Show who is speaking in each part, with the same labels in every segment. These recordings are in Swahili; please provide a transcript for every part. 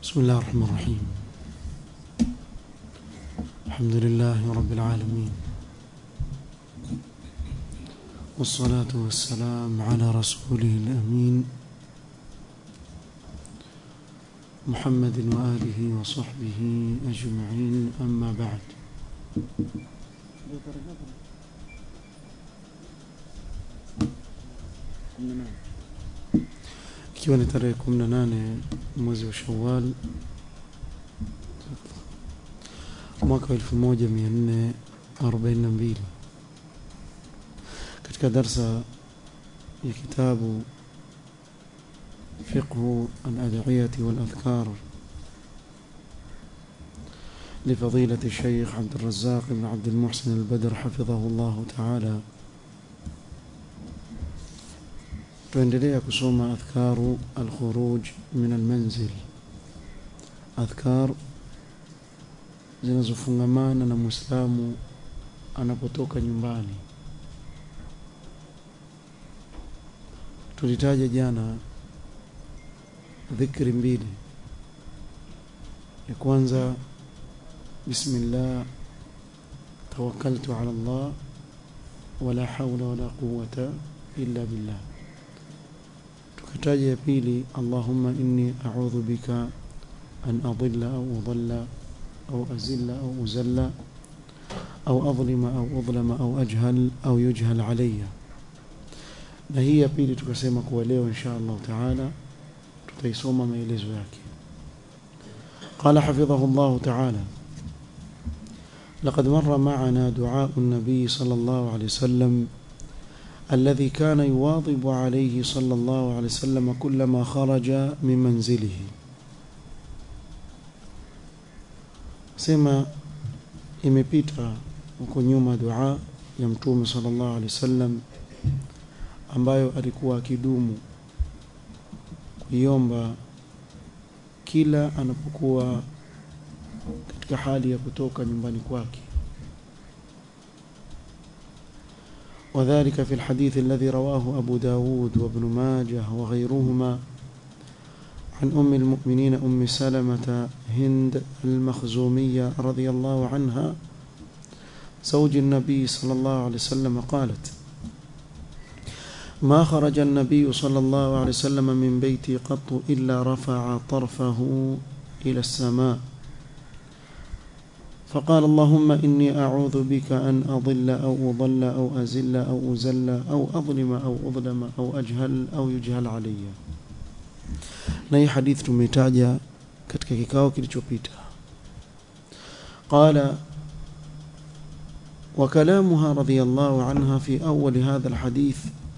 Speaker 1: بسم الله الرحمن الرحيم الحمد لله رب العالمين والصلاة والسلام على رسوله الأمين محمد وآله وصحبه أجمعين أما بعد ikiwa ni tarehe 18 mwezi wa Shawwal mwaka wa 1442 katika darsa ya kitabu فقه الأدعية والأذكار لفضيلة الشيخ عبد الرزاق بن عبد المحسن البدر حفظه الله تعالى tuendelea kusoma adhkaru alkhuruj min almanzil adhkar zinazofungamana na mwislamu anapotoka nyumbani tulitaja jana dhikri mbili ya kwanza bismillah tawakkaltu ala Allah wala hawla wala quwwata illa billah tukataja ya pili allahumma inni a'udhu bika an adilla au udalla au azilla au uzalla au adlima au udlama au ajhal au yujhal alayya na hii ya pili tukasema kuwa leo insha Allah taala tutaisoma maelezo yake قال حفظه الله تعالى لقد مر معنا دعاء النبي صلى الله عليه وسلم الذي كان يواظب عليه صلى الله عليه وسلم كلما خرج من منزله سما imepita huko nyuma dua ya mtume sallallahu alaihi wasallam ambayo alikuwa akidumu kuiomba kila anapokuwa katika hali ya kutoka nyumbani kwake وذلك في الحديث الذي رواه أبو داود وابن ماجه وغيرهما عن أم المؤمنين أم سلمة هند المخزومية رضي الله عنها زوج النبي صلى الله عليه وسلم قالت ما خرج النبي صلى الله عليه وسلم من بيتي قط إلا رفع طرفه إلى السماء فقال اللهم إني أعوذ بك أن أضل أو أضل أو أزل أو أزل أو أظلم أو أظلم أو أجهل أو يجهل علي na hii hadithi tumeitaja katika kikao kilichopita qala وكلامها رضي الله عنها في أول هذا الحديث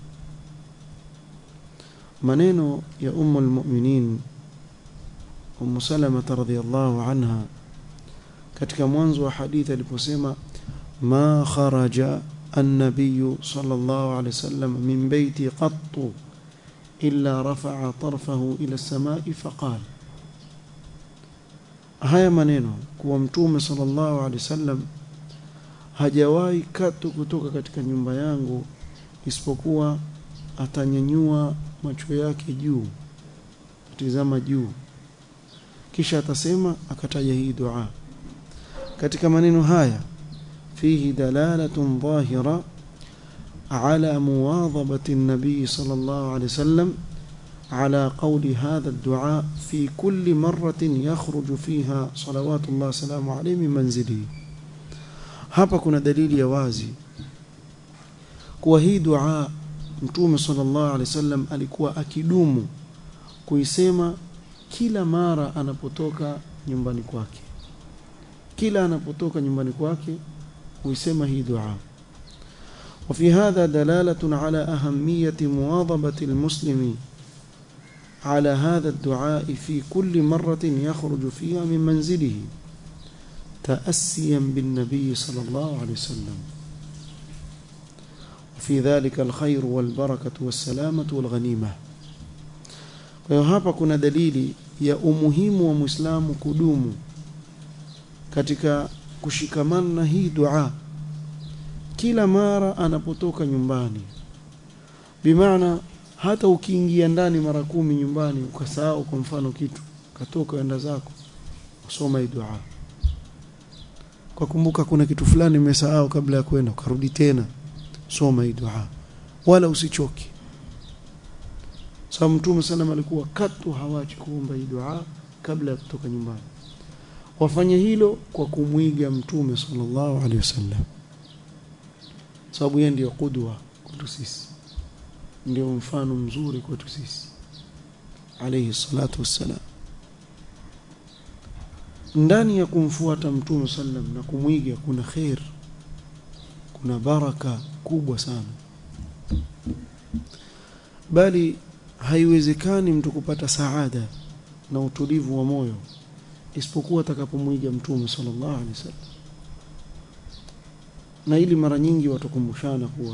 Speaker 1: maneno ya ummu almu'minin ummu salama radhiyallahu anha katika mwanzo wa hadithi aliposema ma kharaja an-nabiy sallallahu alayhi wasallam min baiti qattu illa rafa'a tarfahu ila as-sama'i faqala haya maneno kuwa mtume sallallahu alayhi wasallam hajawahi katu kutoka katika nyumba yangu isipokuwa atanyanyua macho yake juu atizama juu kisha atasema akataja hii dua katika maneno haya fihi dalalatun dhahira ala muwadhabati an-nabi sallallahu alayhi wasallam على قول هذا الدعاء في كل مرة يخرج فيها صلوات الله وسلامه عليه من منزله hapa kuna dalili ya wazi kuwa hii dua mtume sallallahu alaihi wasallam alikuwa akidumu kuisema kila mara anapotoka nyumbani kwake kila anapotoka nyumbani kwake huisema hii dua وفي هذا دلالة على أهمية مواظبة المسلم على هذا الدعاء في كل مرة يخرج فيها من منزله تأسيا بالنبي صلى الله عليه وسلم وفي ذلك الخير والبركة والسلامة والغنيمة kwa hiyo hapa kuna dalili ya umuhimu wa Muislamu kudumu katika kushikamana na hii dua kila mara anapotoka nyumbani bimaana hata ukiingia ndani mara kumi nyumbani ukasahau kwa mfano kitu katoka enda zako usoma hii dua kwa kumbuka kuna kitu fulani umesahau kabla ya kwenda ukarudi tena soma hii dua wala usichoki sababu mtume sana alikuwa katu hawachi kuomba hii dua kabla ya kutoka nyumbani wafanye hilo kwa kumwiga mtume sallallahu alaihi wasallam sababu yeye ndiyo kudwa kwetu sisi ndio mfano mzuri kwetu sisi alayhi salatu wassalam ndani ya kumfuata mtume sallam na kumwiga kuna khair kuna baraka kubwa sana bali haiwezekani mtu kupata saada na utulivu wa moyo isipokuwa atakapomwiga mtume sallallahu alaihi wasallam na ili mara nyingi watukumbushana kuwa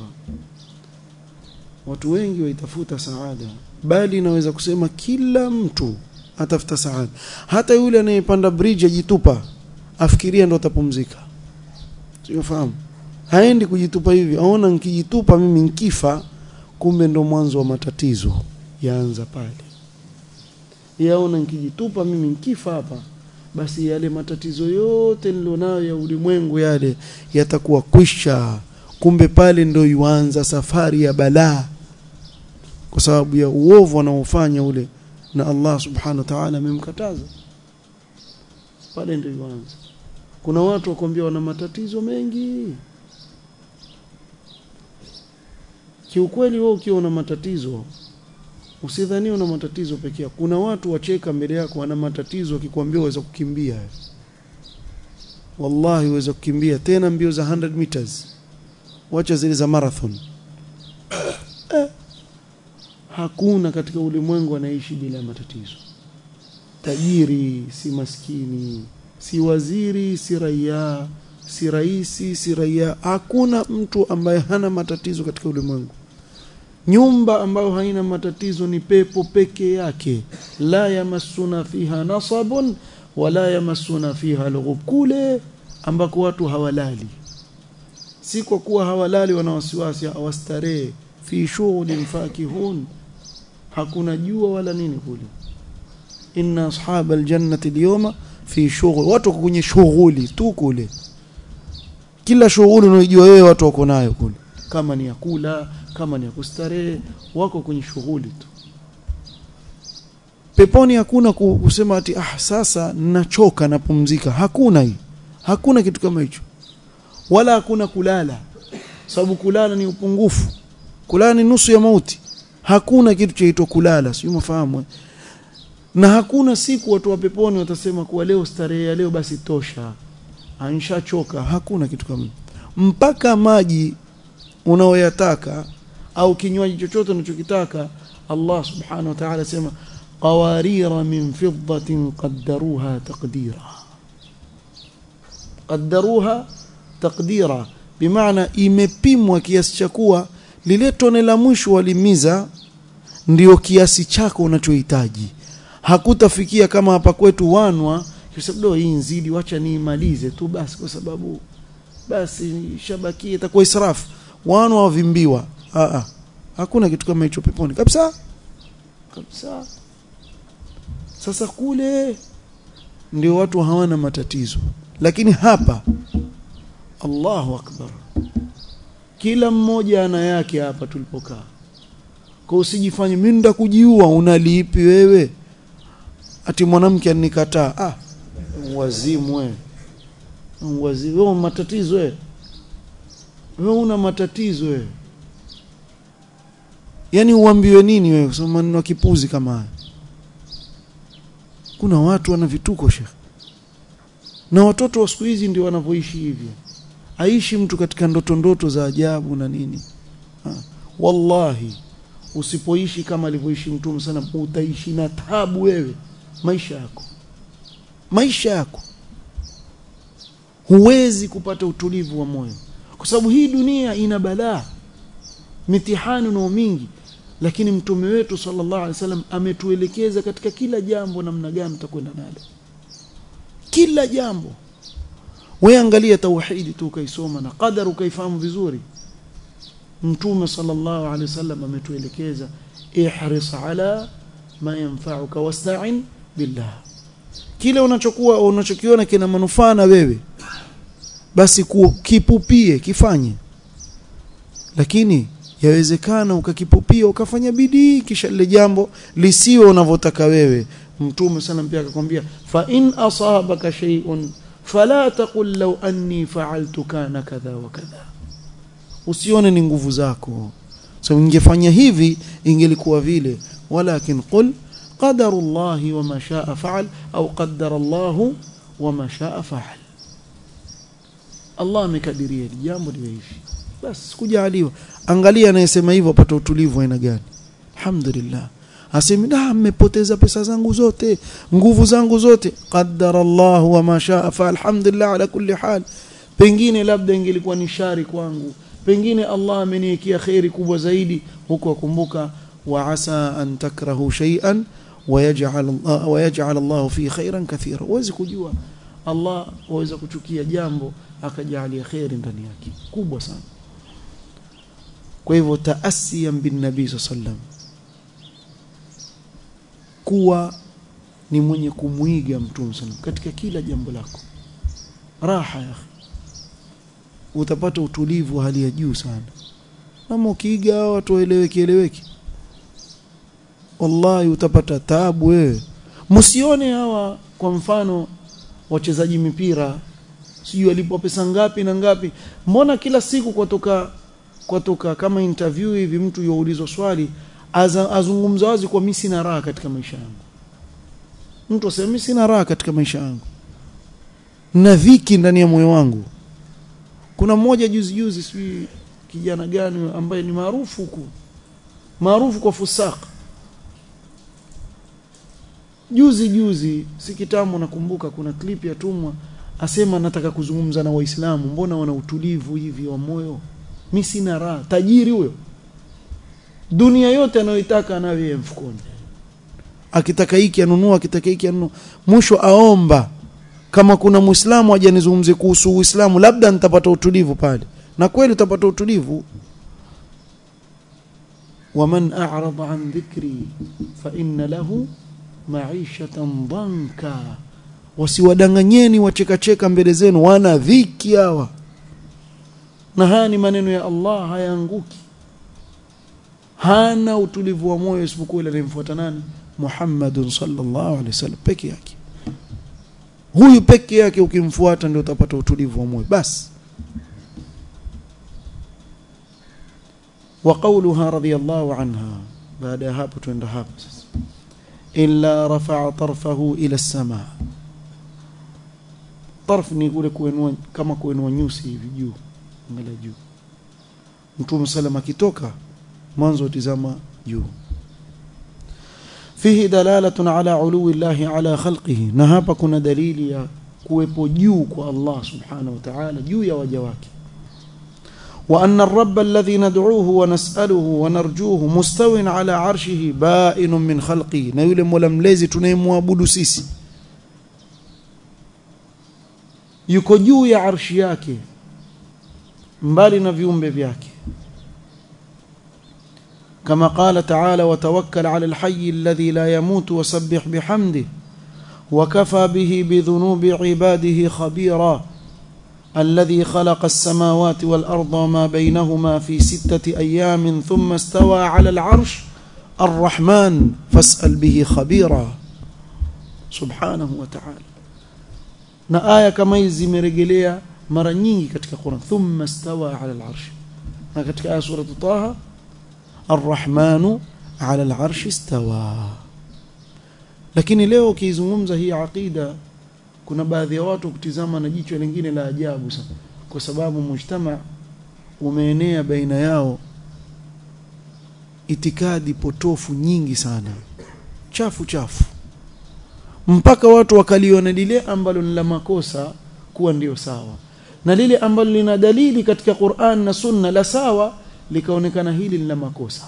Speaker 1: watu wengi waitafuta saada bali naweza kusema kila mtu atafuta saada hata yule anayepanda bridge ajitupa afikiria ndo atapumzika sifahamu haendi kujitupa hivi aona nikijitupa mimi nkifa kumbe ndo mwanzo wa matatizo yaanza pale yaona nikijitupa mimi nkifa hapa basi yale matatizo yote nilionayo ya ulimwengu yale yatakuwa kwisha kumbe pale ndo yuanza safari ya balaa kwa sababu ya uovu anaofanya ule na Allah subhanahu wa ta'ala amemkataza pale ndio yuanza kuna watu wakwambia wana matatizo mengi kiukweli wewe ukiwa una matatizo usidhani una matatizo pekee yako kuna watu wacheka mbele yako wana matatizo wakikwambia waweza kukimbia wallahi waweza kukimbia tena mbio za 100 meters wacha zile za marathon eh. hakuna katika ulimwengu anaishi bila matatizo tajiri si maskini si waziri si raia si raisi si raia hakuna mtu ambaye hana matatizo katika ulimwengu nyumba ambayo haina matatizo ni pepo peke yake la yamassuna fiha nasabun wala yamassuna fiha lughub kule ambako watu hawalali si kwa kuwa hawalali wana wasiwasi hawastarehe fi shughulin fakihun hakuna jua wala nini kule inna ashabal jannati alyawma fi shughul watu kwenye shughuli tu kule kila shughuli unayojua wewe watu wako nayo kule kama ni ya kula kama ni ya kustarehe wako kwenye shughuli tu peponi hakuna kusema ati ah sasa nachoka napumzika hakuna hii hakuna kitu kama hicho wala hakuna kulala sababu kulala ni upungufu kulala ni nusu ya mauti hakuna kitu chaitwa kulala sio mafahamu na hakuna siku watu wa peponi watasema kuwa leo starehe ya leo basi tosha anshachoka hakuna kitu kama mpaka maji unaoyataka au kinywaji chochote unachokitaka Allah subhanahu wa ta'ala sema qawarira min fiddatin qaddaruha taqdira qaddaruha taqdira bimaana imepimwa kiasi cha kuwa lile tone la mwisho walimiza ndio kiasi chako unachohitaji hakutafikia kama hapa kwetu wanwa sababu hii nzidi wacha niimalize tu basi kwa sababu basi shabakia itakuwa israfu wanwa wavimbiwa a a hakuna kitu kama hicho peponi kabisa kabisa sasa kule ndio watu hawana matatizo lakini hapa Allahu akbar kila mmoja ana yake hapa tulipokaa kwa usijifanye mimi nda kujiua unalipi wewe ati mwanamke anikataa ah wazimu wewe wazimu wewe matatizo wewe wewe una matatizo wewe yani uambiwe nini wewe kusema maneno kipuzi kama haya kuna watu wana vituko shekh na watoto wa siku hizi ndio wanavyoishi hivyo aishi mtu katika ndoto ndoto za ajabu na nini ha. wallahi usipoishi kama alivyoishi mtume sana utaishi na tabu wewe maisha yako maisha yako huwezi kupata utulivu wa moyo kwa sababu hii dunia ina balaa mitihani na mingi lakini mtume wetu sallallahu alaihi wasallam ametuelekeza katika kila jambo namna gani tutakwenda nalo kila jambo wewe angalia tauhidi tu ukaisoma na qadar ukaifahamu vizuri mtume sallallahu alaihi wasallam ametuelekeza ihris ala ma yanfa'uka wasta'in billah kile unachokuwa unachokiona kina manufaa na wewe basi ku, kipupie kifanye lakini yawezekana ukakipupia ukafanya bidii kisha lile jambo lisiwe unavyotaka wewe mtume sana pia akakwambia fa in asabaka shay'un fala taqul law anni fa'altu kana kadha wa kadha usione ni nguvu zako so ingefanya hivi ingelikuwa vile walakin qul qadaru llahi wama shaa fa'al au qaddara llahu wama shaa fa'al Allah amekadiria jambo liwe hivi basi kujaliwa angalia anayesema hivyo apata utulivu aina gani alhamdulillah asemi da mmepoteza pesa zangu zote nguvu zangu zote qaddara Allah wa ma shaa fa alhamdulillah ala kulli hal pengine labda ingelikuwa ni shari kwangu pengine Allah ameniwekea khairi kubwa zaidi huko akumbuka wa asa an takrahu shay'an ويجعل الله ويجعل الله فيه خيرا كثيرا uwezi kujua Allah waweza kuchukia jambo akajalia khairi ndani yake kubwa sana kwa hivyo taasiyan bin nabii sallam kuwa ni mwenye kumwiga mtume sallam katika kila jambo lako raha ya utapata utulivu wa hali ya juu sana kama ukiiga watu waeleweki eleweki wallahi utapata taabu wewe msione hawa kwa mfano wachezaji mipira sijui walipwa pesa ngapi na ngapi mbona kila siku kwatoka kwatoka kama interview hivi mtu youlizwa swali azungumza wazi kwa mimi sina raha katika maisha yangu mtu asema mimi sina raha katika maisha yangu na dhiki ndani ya moyo wangu kuna mmoja juzi juzi sijui kijana gani ambaye ni maarufu huku maarufu kwa fusaka juzi juzi si kitambo nakumbuka kuna clip ya tumwa asema nataka kuzungumza na waislamu mbona wana utulivu hivi wa moyo mi sina raha tajiri huyo dunia yote anayoitaka anayo mfukoni akitaka hiki anunua akitaka hiki anunua mwisho aomba kama kuna muislamu aje nizungumzie kuhusu uislamu labda nitapata utulivu pale na kweli utapata utulivu waman a'rada an dhikri fa inna lahu maishatan dhanka wasiwadanganyeni wachekacheka mbele zenu wana dhiki hawa na haya ni maneno ya Allah hayaanguki hana utulivu wa moyo isipokuwa ile anayemfuata nani Muhammadun sallallahu alaihi wasallam peke yake huyu peke yake ukimfuata ndio utapata utulivu wa moyo basi wa qawluha radiyallahu anha baada ya hapo tuenda hapo sasa illa rafa'a tarfahu ila as-samaa tarf ni kule kuinua kama kuinua nyusi hivi juu angalia juu mtume salama akitoka mwanzo tizama juu fihi dalalatun ala uluwi llahi ala khalqihi na hapa kuna dalili ya kuwepo juu kwa Allah subhanahu wa ta'ala juu ya waja wake وأن الرب الذي ندعوه ونسأله ونرجوه مستو على عرشه بائن من خلقه na yule mola mlezi tunayemwabudu sisi yuko juu ya arshi yake mbali na viumbe vyake كما قال تعالى وتوكل على الحي الذي لا يموت وسبح بحمده وكفى به بذنوب عباده خبيرا الذي خلق السماوات والأرض وما بينهما في ستة أيام ثم استوى على العرش الرحمن فاسأل به خبيرا سبحانه وتعالى na aya kama hizi zimerejelea mara nyingi katika Qur'an thumma stawa ala al-arsh na katika aya sura Taha ar-rahmanu ala al-arsh istawa lakini leo ukizungumza hii aqida kuna baadhi ya watu kutizama na jicho lingine la ajabu sana kwa sababu mujtama umeenea baina yao itikadi potofu nyingi sana chafu chafu mpaka watu wakaliona lile ambalo ni la makosa kuwa ndio sawa na lile ambalo lina dalili katika Qur'an na Sunna la sawa likaonekana hili lina makosa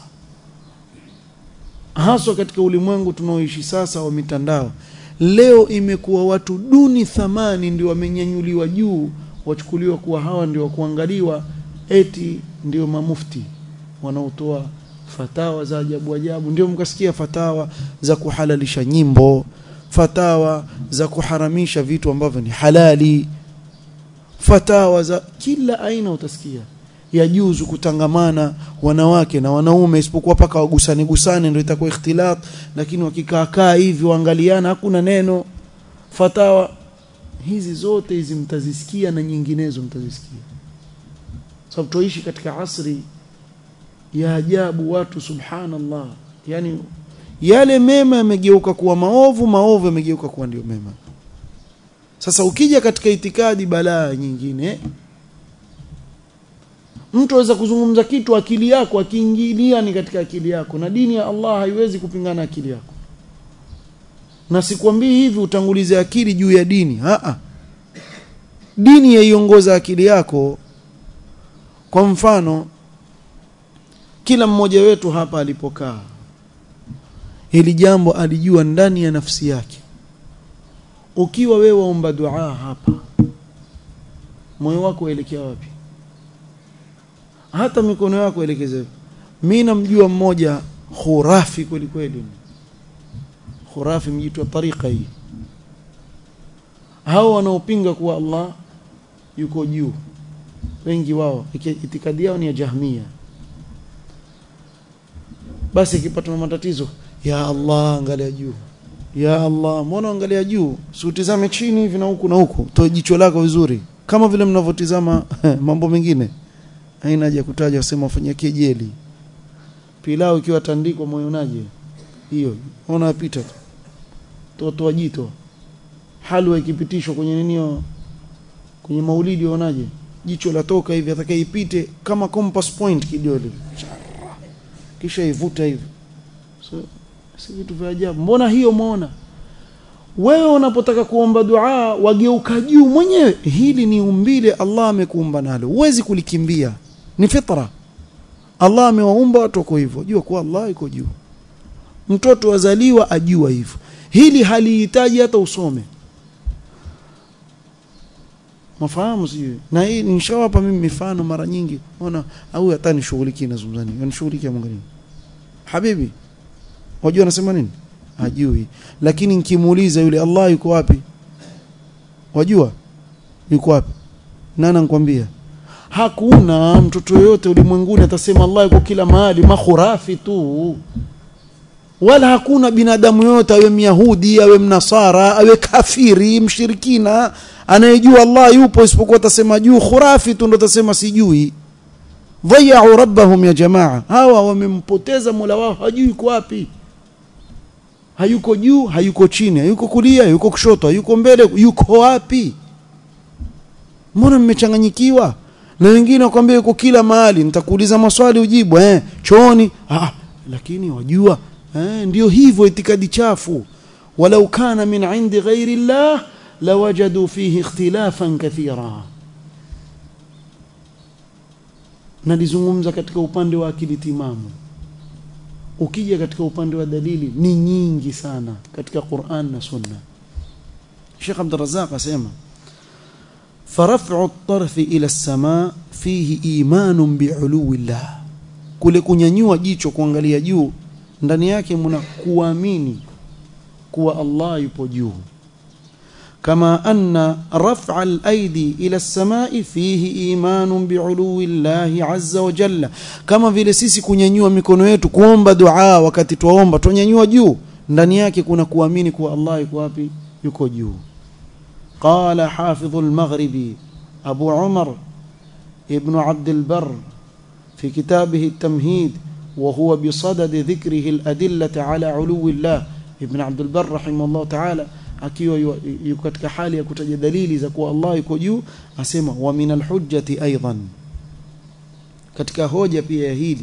Speaker 1: haswa katika ulimwengu tunaoishi sasa wa mitandao leo imekuwa watu duni thamani ndio wamenyanyuliwa juu wachukuliwa kuwa hawa ndio wa kuangaliwa eti ndio mamufti wanaotoa fatawa za ajabu ajabu ndio mkasikia fatawa za kuhalalisha nyimbo fatawa za kuharamisha vitu ambavyo ni halali fatawa za kila aina utasikia yajuzu kutangamana wanawake na wanaume isipokuwa paka wagusane gusane ndio itakuwa ikhtilat lakini wakikaa kaa hivi waangaliana hakuna neno fatawa hizi zote hizi mtazisikia na nyinginezo mtazisikia sababu tuishi katika asri ya ajabu watu subhanallah yani yale mema yamegeuka kuwa maovu maovu yamegeuka kuwa ndio mema sasa ukija katika itikadi balaa nyingine mtu aweza kuzungumza kitu akili yako akiingilia ni katika akili yako na dini ya Allah haiwezi kupingana akili yako na sikwambii hivi utangulize akili juu ya dini a dini yaiongoza akili yako kwa mfano kila mmoja wetu hapa alipokaa hili jambo alijua ndani ya nafsi yake ukiwa wewe waomba dua hapa moyo wako uelekea wapi hata mikono yako elekeze mimi namjua mmoja khurafi kweli kweli khurafi mjitu wa tariqa hii hao wanaopinga kuwa Allah yuko juu wengi wao itikadi yao ni ya jahmia basi ikipata matatizo ya Allah angalia juu ya Allah mbona angalia juu siutizame chini hivi na huku na huku toe jicho lako vizuri kama vile mnavyotizama mambo mengine haina haja kutaja wasema wafanyia kejeli pilau ikiwa tandikwa moyonaje hiyo ona pita tu toto wajito halwa ikipitishwa kwenye ninio kwenye maulidi uonaje jicho latoka hivi atakayeipite kama compass point kidole kisha ivuta hivi so si vitu vya ajabu mbona hiyo muona wewe unapotaka kuomba dua wageuka juu mwenyewe hili ni umbile Allah amekuumba nalo huwezi kulikimbia ni fitra Allah amewaumba watu wako hivyo jua kuwa Allah yuko juu mtoto wazaliwa ajua hivyo hili halihitaji hata usome mafahamu sijui na hii nishawapa mimi mifano mara nyingi ona au hata nishughulikie nazungumzani nishughulikie mwangalie habibi wajua anasema nini hajui lakini nikimuuliza yule Allah yuko wapi wajua yuko wapi nani anakuambia hakuna mtoto yote ulimwenguni atasema Allah yuko kila mahali makhurafi tu wala hakuna binadamu yote awe myahudi awe mnasara awe kafiri mshirikina anayejua Allah yupo isipokuwa atasema juu khurafi tu ndo atasema sijui dhayau rabbahum ya jamaa hawa wamempoteza mola wao hajui yuko wapi hayuko juu hayuko chini hayuko kulia hayuko kushoto hayuko mbele yuko wapi mbona mmechanganyikiwa na wengine wakwambia yuko kila mahali nitakuuliza maswali ujibu eh chooni ah lakini wajua eh ndio hivyo itikadi chafu walau kana min indi ghairi llah lawajadu fihi ikhtilafan kathira nalizungumza katika upande wa akili timamu ukija katika upande wa dalili ni nyingi sana katika Qur'an na Sunna Sheikh Abdul Razzaq asema فرفع الطرف إلى السماء فيه إيمان بعلو الله kule kunyanyua jicho kuangalia juu ndani yake mna kuamini kuwa Allah yupo juu kama anna raf'a al-aidi ila as-sama'i fihi imanun bi'uluwi Allah 'azza wa jalla kama vile sisi kunyanyua mikono yetu kuomba dua wakati tuomba tunyanyua juu ndani yake kuna kuamini kuwa Allah yuko wapi yuko juu قال حافظ المغربي أبو عمر ابن عبد البر في كتابه التمهيد وهو بصدد ذكره الأدلة على علو الله ابن عبد البر رحمه الله تعالى akiwa yuko katika hali ya kutaja dalili za kuwa Allah yuko juu asema wa min alhujjati aidan katika hoja pia ya hili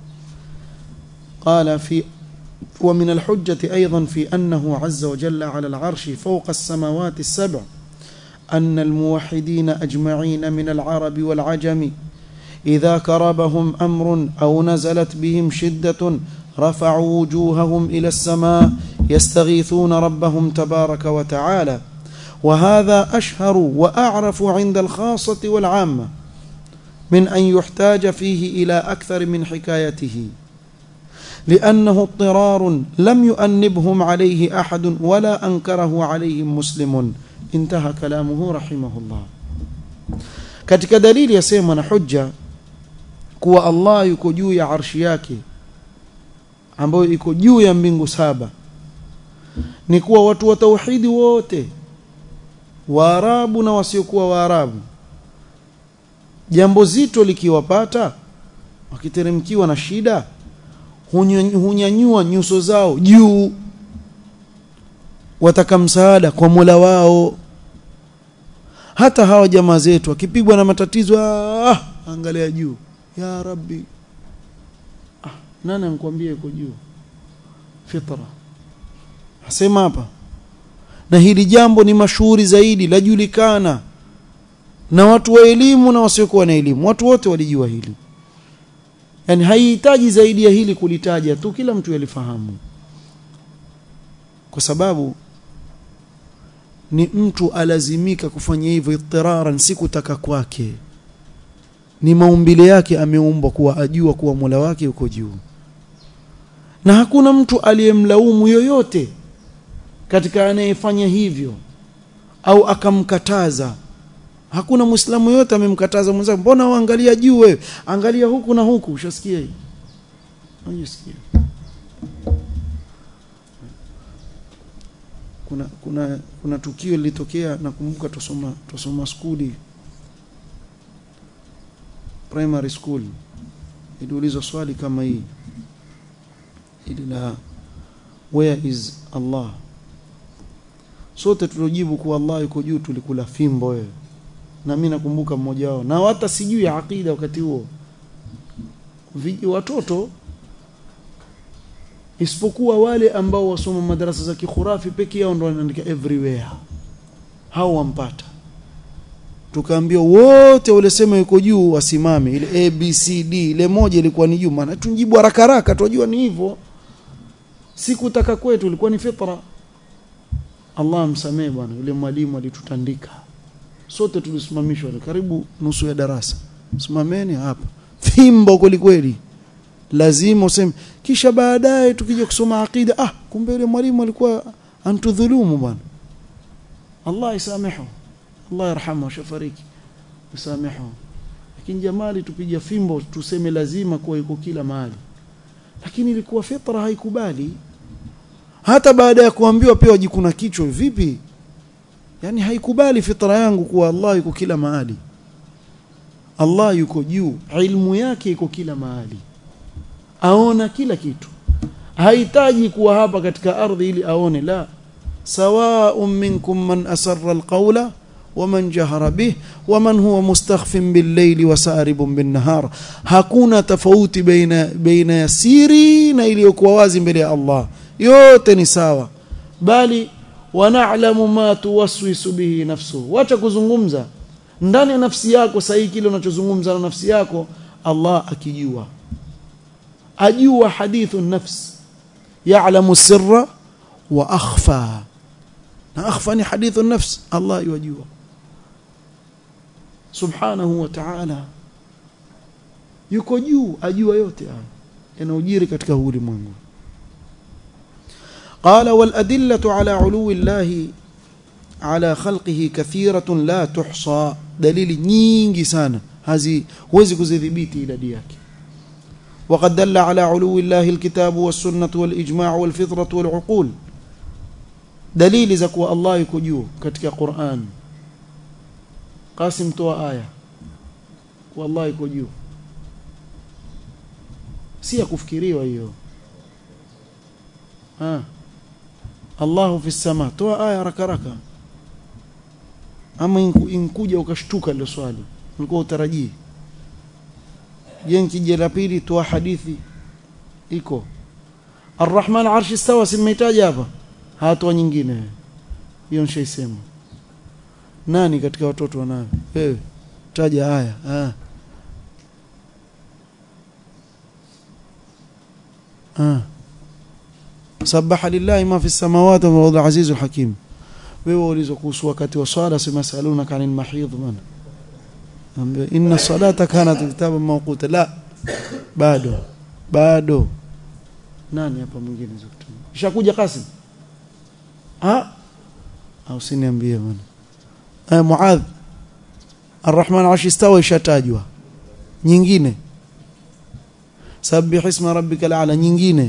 Speaker 1: qala fi wa min alhujjati aidan fi annahu azza wa jalla ala al'arshi fawqa as-samawati as-sab' أن الموحدين أجمعين من العرب والعجم إذا كربهم أمر أو نزلت بهم شدة رفعوا وجوههم إلى السماء يستغيثون ربهم تبارك وتعالى وهذا أشهر وأعرف عند الخاصة والعامة من أن يحتاج فيه إلى أكثر من حكايته لأنه اضطرار لم يؤنبهم عليه أحد ولا أنكره عليهم مسلم انتهى كلامه رحمه الله katika dalili yasema na hujja kuwa Allah yuko juu ya arshi yake ambayo iko juu ya mbingu saba ni kuwa watu wa tauhidi wote waarabu na wasiokuwa waarabu jambo zito likiwapata wakiteremkiwa na shida hunyanyua nyuso zao juu wataka msaada kwa Mola wao hata hawa jamaa zetu akipigwa na matatizo ah, angalia juu ya rabbi ah, nani ankwambia yuko juu fitra asema hapa na hili jambo ni mashuhuri zaidi lajulikana na watu wa elimu na wasiokuwa na elimu watu wote walijua hili yani haihitaji zaidi ya hili kulitaja tu kila mtu yalifahamu kwa sababu ni mtu alazimika kufanya hivyo itiraran si kutaka kwake ni maumbile yake ameumbwa kuwa ajua kuwa Mola wake uko juu na hakuna mtu aliyemlaumu yoyote katika anayefanya hivyo au akamkataza hakuna muislamu yote amemkataza mwenzake mbona uangalia juu wewe angalia huku na huku ushasikia hii unasikia kuna kuna kuna tukio lilitokea nakumbuka tusoma tusoma skuli primary school iliulizwa swali kama hii ili la where is Allah sote tulojibu kuwa Allah yuko juu tulikula fimbo wewe na mimi nakumbuka mmoja wao na hata sijui akida wakati huo watoto isipokuwa wale ambao wasoma madarasa za kikhurafi peke yao ndo wanaandika everywhere hao wampata tukaambia wote walisema yuko juu wasimame ile a b c d ile moja ilikuwa ni juu maana tunjibu haraka haraka tunajua ni hivyo sikutaka kwetu ilikuwa ni fitra Allah msamee bwana yule mwalimu alitutandika sote tulisimamishwa karibu nusu ya darasa simameni hapa fimbo kweli kweli lazima useme kisha baadaye tukija kusoma akida ah kumbe yule mwalimu alikuwa antudhulumu bwana Allah isamehu Allah yarhamu shafariki isamehu lakini jamali tupiga fimbo tuseme lazima kuwa yuko kila mahali lakini ilikuwa fitra haikubali hata baada ya kuambiwa pia wajikuna kichwa vipi yani haikubali fitra yangu kuwa Allah yuko kila mahali Allah yuko juu ilmu yake iko kila mahali aona kila kitu hahitaji kuwa hapa katika ardhi ili aone la sawa'un minkum man asarra alqawla waman jahara bih waman huwa mustakhfin bil-layli wa saribun bin-nahar hakuna tofauti baina baina ya siri na iliyokuwa wazi mbele ya Allah yote ni sawa bali wana'lamu ma tuwaswisu bihi nafsuhu wacha kuzungumza ndani ya nafsi yako sahihi kile unachozungumza na nafsi yako Allah akijua ajua hadithu nafs ya'lamu sirra wa akhfa na akhfa ni hadithu nafs Allah yajua subhanahu wa ta'ala yuko juu ajua yote haya yanayojiri katika ulimwengu قال والأدلة على علو الله على خلقه كثيرة لا تحصى دليل nyingi sana hazi huwezi kuzidhibiti idadi yake وقد دل على علو الله الكتاب والسنة والإجماع والفطرة والعقول دليل زكوا الله yuko juu katika Qur'an Qasim toa aya wallahi yuko juu si ya kufikiriwa hiyo ah Allahu fi sama toa aya haraka haraka ama inkuja ukashtuka ile swali ulikuwa utarajii je nkija la pili toa hadithi iko Ar-Rahman arshi stawa simeitaja hapa hatoa nyingine hiyo nishaisema nani katika watoto wanayo wewe taja haya ah ah sabaha lillahi ma fi samawati wa huwa azizul hakim wewe ulizo kuhusu wakati wa swala sema saluna kanil mahidh man inna salata kanat kitaban mawquta la bado bado nani hapa mwingine za kutumia ishakuja Qasim ah au siniambie bwana eh Muadh Ar-Rahman arshi istawa ishatajwa nyingine sabbih isma rabbikal a'la nyingine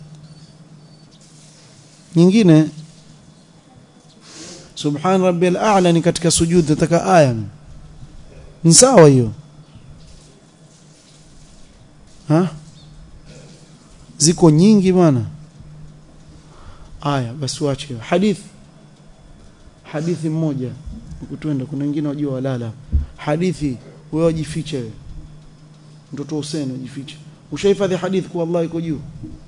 Speaker 1: nyingine subhan rabbil a'la ni katika sujud nataka aya ni sawa hiyo ha ziko nyingi bwana aya basi wache hadithi hadithi mmoja ukutwenda kuna wengine wajua walala hadithi wewe wajifiche wewe mtoto Hussein wajifiche ushahifadhi hadithi kwa Allah iko juu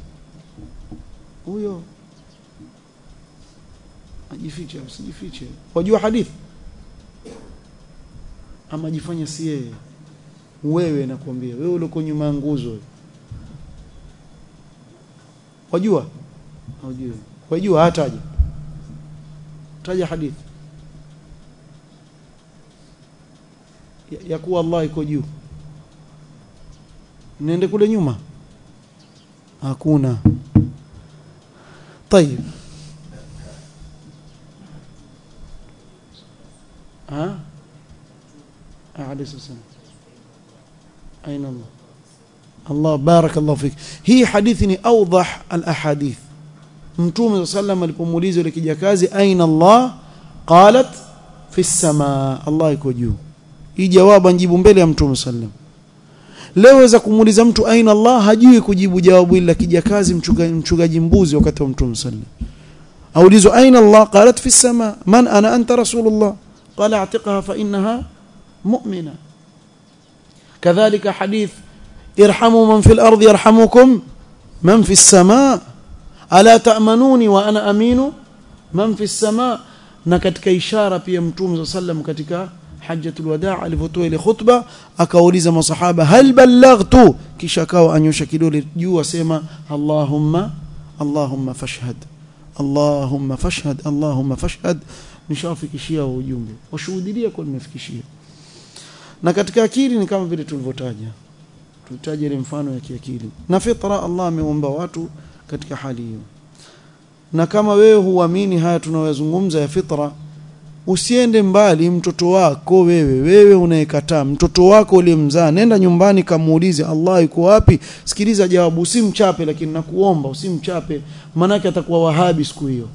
Speaker 1: huyo ajifiche usijifiche wajua hadithi ama jifanya si yeye wewe nakwambia wewe uliko nyuma nguzo wajua wajua wajua hataje taja hadithi ya, ya kuwa Allah iko juu nende kule nyuma hakuna طيب ها عليه السلام أين الله الله بارك الله فيك هي حديثني أوضح الأحاديث mtume sallam alipomuuliza yule kijakazi aina Allah qalat fi samaa Allah iko juu hii jawabu anjibu mbele ya mtume sallam leo weza kumuuliza mtu aina Allah hajui kujibu jawabu ila kijakazi mchungaji mchungaji mbuzi wakati wa mtume sallam aulizwa aina Allah qalat fi samaa man ana anta rasulullah qala atiqaha fa innaha mu'mina kadhalika hadith irhamu man fil ardi yarhamukum man fi samaa ala ta'manuni wa ana aminu man fi samaa na katika ishara pia mtume sallam katika hajjatul wadaa alivyotoa ile khutba akauliza masahaba hal ballaghtu kisha akawa anyosha kidole juu asema allahumma allahumma fashhad allahumma fashhad allahumma fashhad nishawafikishia ujumbe washuhudia kwa nimefikishia na katika akili ni kama vile tulivyotaja tutaje ile mfano ya kiakili na fitra Allah ameumba watu katika hali hiyo na kama wewe huamini haya tunayozungumza ya fitra usiende mbali mtoto wako wewe wewe unayekataa mtoto wako uliyemzaa nenda nyumbani kamuulize Allah yuko wapi sikiliza jawabu usimchape lakini nakuomba usimchape manake atakuwa wahabi siku hiyo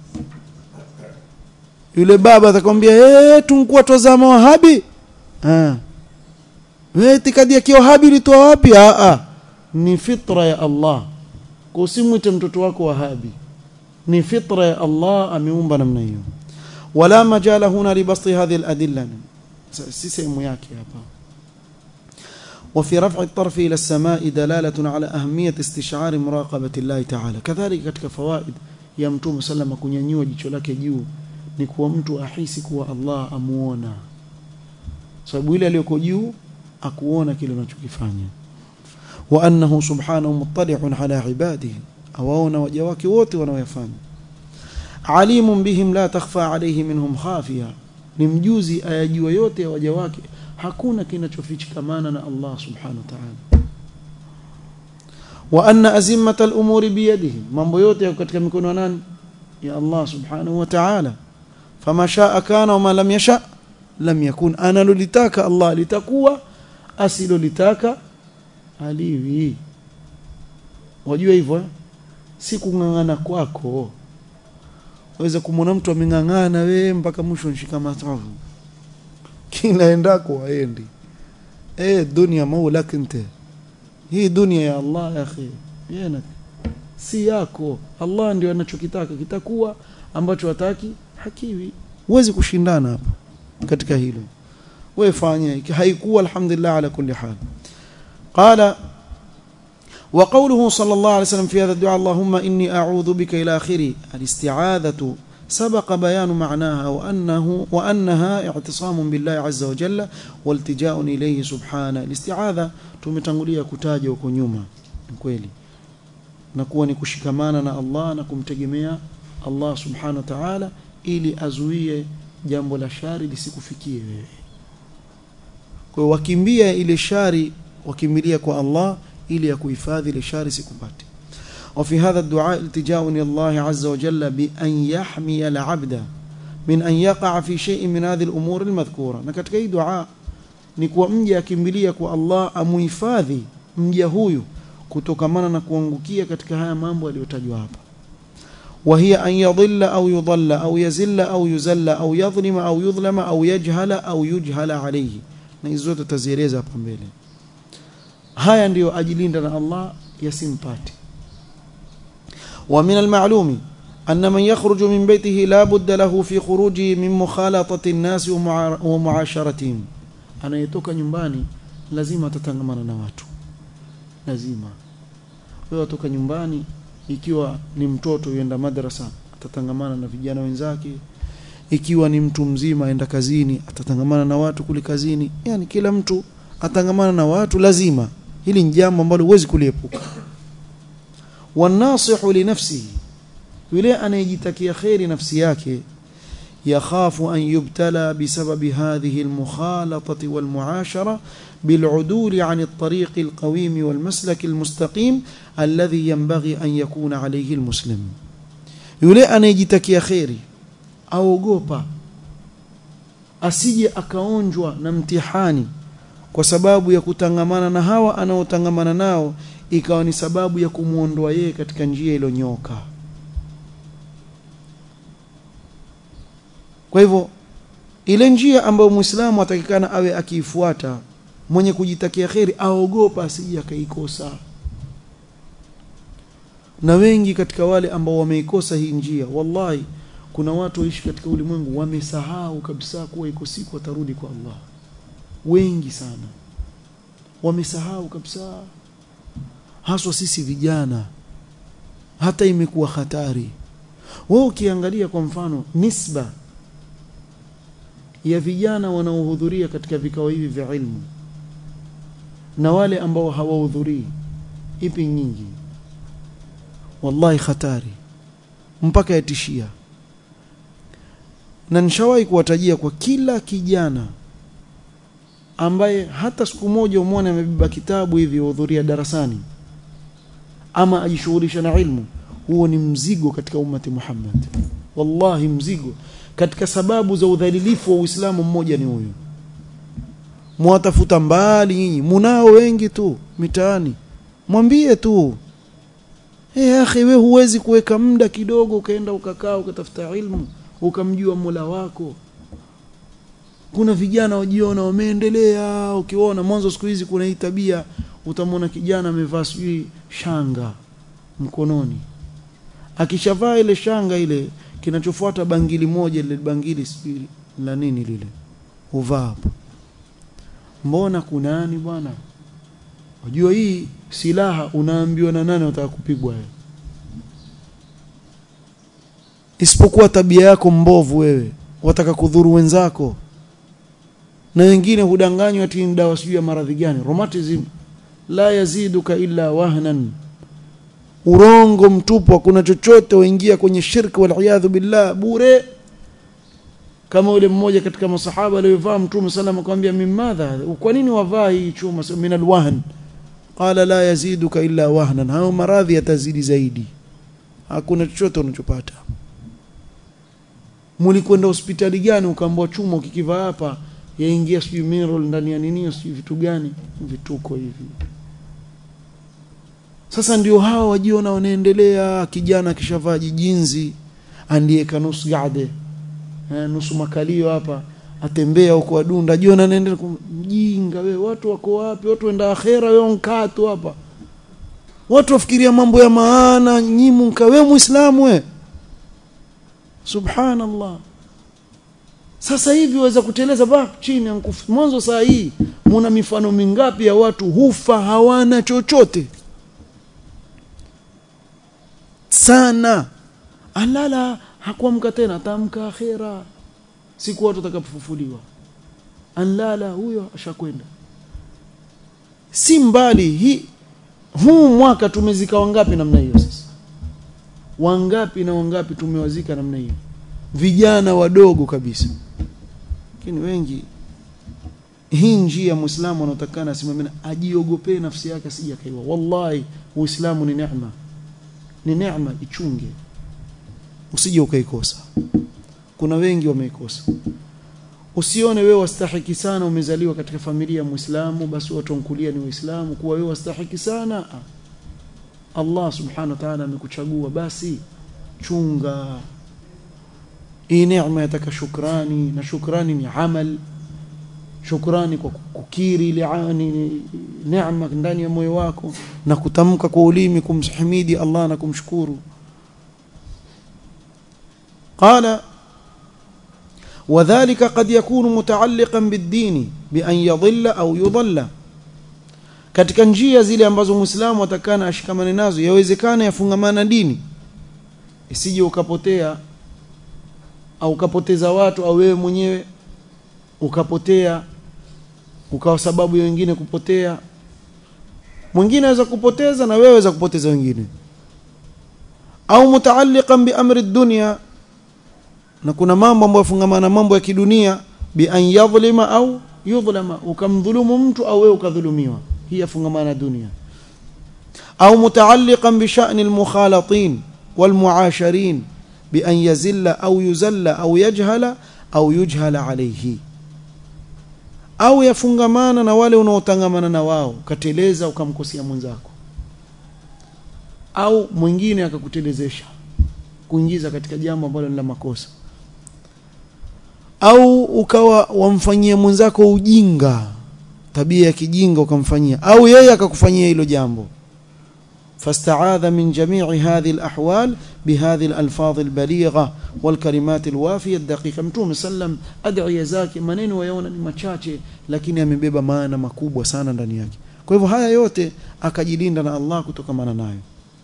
Speaker 1: yule baba atakwambia eh tunkuwa tozama wahabi ah wewe itikadi ya kiwahabi ilitoa wapi ah ah ni fitra ya Allah kwa usimwite mtoto wako wahabi ni fitra ya Allah ameumba namna hiyo wala majala huna libasti hadhihi aladilla si sehemu yake hapa وفي رفع الطرف إلى السماء دلالة على أهمية استشعار مراقبة الله تعالى كذلك katika fawaid ya mtume sallama kunyanyua jicho lake juu ni kuwa mtu ahisi kuwa Allah amuona sababu ile aliyoko juu akuona kile unachokifanya wa annahu subhanahu muttali'un ala ibadihi awaona waja wake wote wanaoyafanya alimun bihim la takhfa alayhi minhum khafiya ni mjuzi ayajua yote ya waja wake hakuna kinachofichikamana na Allah subhanahu wa ta'ala wa anna azimata al-umuri biyadihi mambo yote yako katika mikono ya nani ya Allah subhanahu wa ta'ala fama shaa kana wama lam yasha lam yakun analolitaka Allah litakuwa asilolitaka aliwi wajua hivyo eh? si kung'ang'ana kwako waweza kumwona mtu ameng'ang'ana we mpaka mwisho nshika matavu kila endako waendi eh dunia maulak nte hii dunia ya Allah ya akhi yana si yako Allah ndio anachokitaka kitakuwa ambacho hataki hakiwi huwezi kushindana hapa katika hilo wewe fanya haikuwa alhamdulillah ala kulli hal qala وقوله صلى الله عليه وسلم في هذا الدعاء اللهم إني أعوذ بك إلى آخره الاستعاذة سبق بيان معناها وأنه وأنها اعتصام بالله عز وجل والتجاء إليه سبحانه الاستعاذة tumetangulia kutaja huko nyuma kweli na kuwa ni kushikamana na Allah na kumtegemea Allah subhanahu wa ta'ala ili azuie jambo la shari lisikufikie wewe kwa wakimbia ile shari wakimbilia kwa Allah ili ya kuhifadhi ile shari sikupate وفي هذا الدعاء التجاء إلى الله عز وجل بأن يحمي العبد من أن يقع في شيء من هذه الأمور المذكورة نكتك أي دعاء نكوى مجا كمبلية الله أمهفاذي mja huyu kutokamana na kuangukia katika haya mambo yaliyotajwa hapa وهي أن يضل أو يضل أو يزل أو يزل أو يظلم أو يظلم أو يجهل أو يجهل عليه na hizo zote tazieleza hapa mbele haya ndiyo ajilinda na Allah yasimpate ومن المعلوم أن من يخرج من بيته لا بد له في خروجه من مخالطة الناس ومعاشرتهم anayetoka nyumbani lazima atatangamana na watu lazima wewe atoka nyumbani ikiwa ni mtoto yuenda madrasa atatangamana na vijana wenzake ikiwa ni mtu mzima aenda kazini atatangamana na watu kule kazini yani kila mtu atangamana na watu lazima hili ni jambo ambalo huwezi kuliepuka wanasihu li nafsihi yule anayejitakia khairi nafsi yake يخاف أن يبتلى بسبب هذه المخالطة والمعاشرة بالعدول عن الطريق القويم والمسلك المستقيم الذي ينبغي أن يكون عليه المسلم يولي أن يجتكي خيري aogopa asije akaonjwa na mtihani kwa sababu ya kutangamana na hawa anaotangamana nao ikawa ni sababu ya kumwondoa yeye katika njia iliyonyoka kwa hivyo ile njia ambayo muislamu atakikana awe akiifuata mwenye kujitakia kheri aogopa asije akaikosa na wengi katika wale ambao wameikosa hii njia wallahi kuna watu waishi katika ulimwengu wamesahau kabisa kuwa iko siku watarudi kwa Allah wengi sana wamesahau kabisa haswa sisi vijana hata imekuwa hatari wewe ukiangalia kwa mfano nisba ya vijana wanaohudhuria katika vikao hivi vya ilmu na wale ambao hawahudhurii ipi nyingi wallahi hatari mpaka yatishia na nishawahi kuwatajia kwa kila kijana ambaye hata siku moja umwone amebeba kitabu hivi hudhuria darasani ama ajishughulisha na ilmu huo ni mzigo katika ummati Muhammad wallahi mzigo katika sababu za udhalilifu wa Uislamu mmoja ni huyo mwatafuta mbali nyinyi munao wengi tu mitaani mwambie tu eh akhi wewe huwezi kuweka muda kidogo ukaenda ukakaa ukatafuta ilmu ukamjua Mola wako kuna vijana wajiona wameendelea ukiona mwanzo siku hizi kuna hii tabia utamwona kijana amevaa sijui shanga mkononi akishavaa ile shanga ile kinachofuata bangili moja ile bangili sijui la nini lile uvaa hapo mbona kunani bwana unajua hii silaha unaambiwa na nani unataka kupigwa wewe isipokuwa tabia yako mbovu wewe wataka kudhuru wenzako na wengine hudanganywa ati ni dawa sijui ya maradhi gani rheumatism la yaziduka illa wahnan urongo mtupu hakuna chochote waingia kwenye shirki wal billah bure kama yule mmoja katika masahaba aliyovaa mtume sallam akamwambia mimadha kwa nini wavaa hii chuma min alwahn qala la yaziduka illa wahnan hao maradhi yatazidi zaidi hakuna chochote unachopata mulikwenda hospitali gani ukaambiwa chuma ukikivaa hapa yaingia sijui mineral ndani ya nini sijui vitu gani vituko hivi sasa ndio hawa wajiona wanaendelea kijana kishavaa jijinzi andieka nusu gade eh, nusu makalio hapa atembea huko adunda jiona anaendelea mjinga we watu wako wapi watu wenda akhera wewe nkaa tu hapa watu wafikiria mambo ya maana nyimu nka wewe muislamu we subhanallah sasa hivi waweza kuteleza ba chini ankufu mwanzo saa hii muna mifano mingapi ya watu hufa hawana chochote sana alala hakuamka tena atamka akhera siku watu watakapofufuliwa anlala huyo ashakwenda si mbali hii huu mwaka tumezika wangapi namna hiyo sasa wangapi na wangapi tumewazika namna hiyo vijana wadogo kabisa lakini wengi hii njia muislamu anatakana asimamie ajiogopee nafsi yake asije akaiwa wallahi uislamu ni neema ni neema ichunge usije ukaikosa kuna wengi wameikosa usione wewe wastahiki sana umezaliwa katika familia ya Muislamu basi watu wankulia ni Waislamu kuwa wewe wastahiki sana Allah subhanahu wa ta'ala amekuchagua basi chunga hii neema yataka shukrani na shukrani ni amal shukrani kwa kukiri ile neema ndani ya moyo wako na kutamka kwa ulimi kumhimidi Allah na kumshukuru قال وذلك قد يكون متعلقا بالدين بأن يضل أو يضل katika njia zile ambazo muislamu atakana ashikamane nazo yawezekana yafungamana dini isije ukapotea au ukapoteza watu au wewe mwenyewe ukapotea ukawa sababu ya wengine kupotea mwingine aweza kupoteza na wewe waweza kupoteza wengine au mutaalliqan bi amri dunya na kuna mambo ambayo fungamana mambo ya kidunia bi an yadhlima au yudhlama ukamdhulumu mtu au wewe ukadhulumiwa hii yafungamana dunia au mutaalliqan bi sha'ni al-mukhalatin wal-mu'asharin bi an yazilla au yuzalla au yajhala au yujhala alayhi au yafungamana na wale unaotangamana na wao ukateleza ukamkosea mwenzako au mwingine akakutelezesha kuingiza katika jambo ambalo ni la makosa au ukawa wamfanyia mwenzako ujinga tabia ya kijinga ukamfanyia au yeye akakufanyia hilo jambo فاستعاذ من جميع هذه الأحوال بهذه الألفاظ البليغة والكلمات الوافية الدقيقة متوم سلم أدعي zake maneno yaona ni machache lakini amebeba maana makubwa sana ndani yake kwa hivyo haya yote akajilinda na Allah kutokamana nayo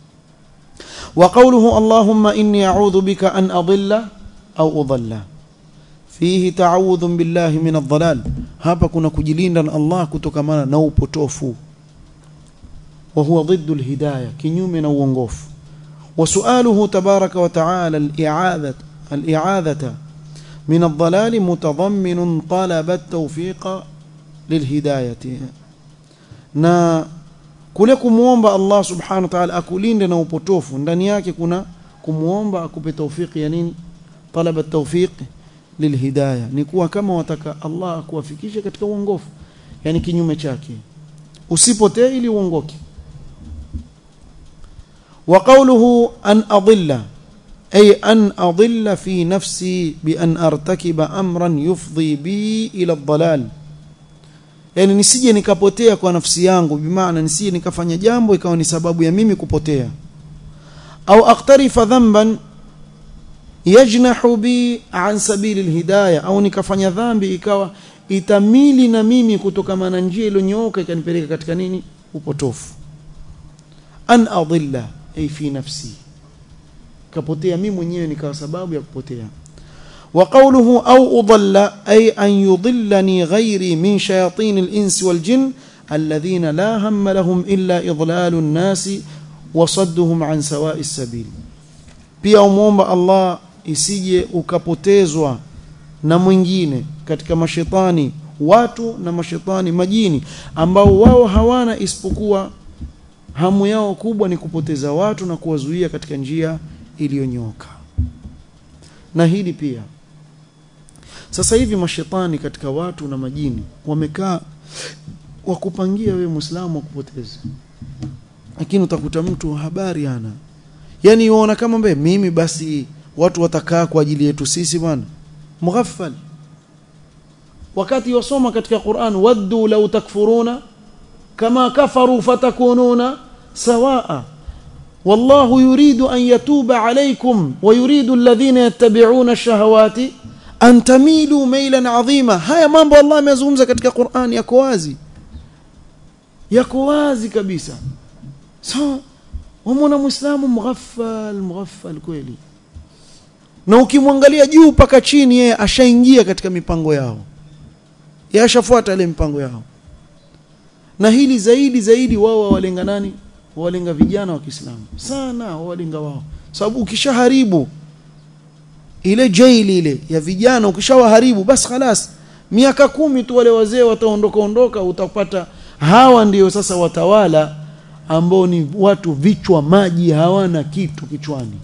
Speaker 1: وقوله اللهم إني أعوذ بك أن أضل أو أضل فيه تعوذ بالله من الضلال hapa kuna kujilinda na Allah kutokamana na upotofu وهو ضد الهداية كنيوم نوونغوف وسؤاله تبارك وتعالى الإعاذة الإعاذة من الضلال متضمن طلب التوفيق للهداية na kule kumuomba Allah subhanahu wa ta'ala akulinde na upotofu ndani yake kuna kumuomba akupe taufiki ya nini talaba tawfiq lilhidayah ni kuwa kama wataka Allah akuwafikishe katika uongofu yani kinyume chake usipotee ili uongoke وقوله أن أضل أي أن أضل في نفسي بأن أرتكب أمرا يفضي بي إلى الضلال yani nisije nikapotea kwa nafsi yangu bimaana nisije nikafanya jambo ikawa ni sababu ya mimi kupotea au aqtarifa dhanban yajnahu bi an sabili alhidayah au nikafanya dhambi ikawa itamili na mimi kutokana na njia iliyonyooka ikanipeleka katika nini upotofu an adilla ay fi nafsi kapotea mimi mwenyewe nikawa sababu ya kupotea وقوله أو أضل أي أن يضلني غيري من شياطين الإنس والجن الذين لا هم لهم إلا إضلال الناس وصدهم عن سواء السبيل pia umuomba Allah isije ukapotezwa na mwingine katika mashetani watu na mashetani majini ambao wao hawana isipokuwa hamu yao kubwa ni kupoteza watu na kuwazuia katika njia iliyonyoka na hili pia sasa hivi mashetani katika watu na majini wamekaa wakupangia wewe muislamu wakupoteza lakini utakuta mtu habari ana yani yuona kama mbe mimi basi watu watakaa kwa ajili yetu sisi bwana mughaffal wakati wasoma katika Qur'an waddu law takfuruna kama kafaru fatakununa sawaa والله يريد أن يتوب عليكم ويريد الذين يتبعون الشهوات أن تميلوا ميلا عظيما هيا mambo Allah amezungumza katika Qur'an yako wazi yako wazi kabisa so wamwona muislamu mughaffal mughaffal kweli na ukimwangalia juu mpaka chini yeye ashaingia katika mipango yao yeye ashafuata ile mipango yao na hili zaidi zaidi wao walenga nani walenga vijana wa Kiislamu sana walenga wao sababu ukishaharibu ile jaili ile ya vijana ukishawaharibu basi khalas miaka kumi tu wale wazee wataondoka ondoka utapata hawa ndiyo sasa watawala ambao ni watu vichwa maji hawana kitu kichwani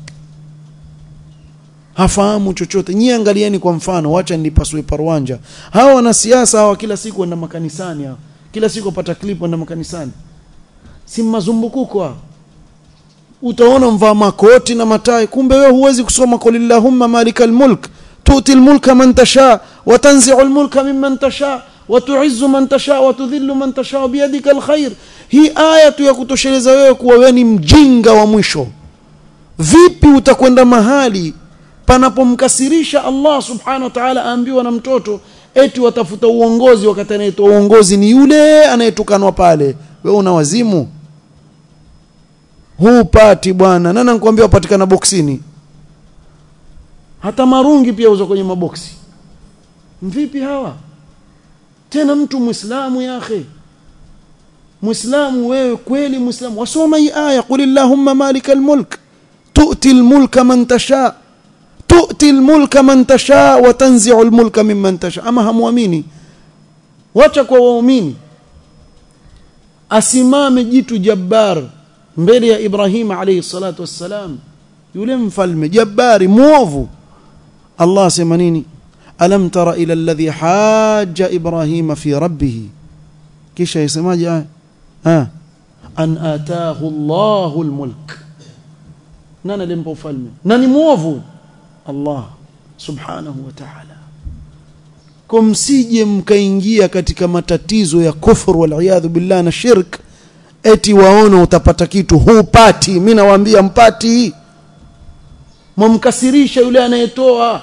Speaker 1: hafahamu chochote nyie angalieni kwa mfano wacha nipasue parwanja hawa wanasiasa hawa kila siku wenda makanisani hawa kila siku wapata clip wenda makanisani si mazumbukuko hawa utaona mvaa makoti na matai kumbe wewe huwezi kusoma qul illahumma malikal mulk tuti almulka man tasha wa tanzi'u almulka mimman tasha wa tu'izzu man tasha wa tudhillu man tasha biyadika alkhair hii aya tu ya kutosheleza wewe kuwa wewe ni mjinga wa mwisho vipi utakwenda mahali panapomkasirisha Allah subhanahu wa ta'ala aambiwa na mtoto eti watafuta uongozi wakati anayetoa uongozi ni yule anayetukanwa pale wewe una wazimu hupati bwana nani anakuambia upatikana boksini hata marungi pia uzo kwenye maboksi vipi hawa tena mtu muislamu ya akhi muislamu wewe kweli muislamu wasoma hii aya qul illahumma malikal mulk tu'ti al-mulka man tasha tu'ti al-mulka man tasha wa tanzi'u al-mulka mimman tasha ama hamwamini wacha kwa waumini asimame jitu jabbar mbele ya Ibrahim alayhi salatu wassalam yule mfalme jabbari muovu Allah asema nini alam tara ila alladhi hajja Ibrahim fi rabbih kisha yasemaje aya ah an ataahu Allahu almulk nani alimpa ufalme nani muovu Allah subhanahu wa ta'ala kumsije mkaingia katika matatizo ya kufru wal billah na shirk eti waona utapata kitu hupati mimi nawaambia mpati mwamkasirisha yule anayetoa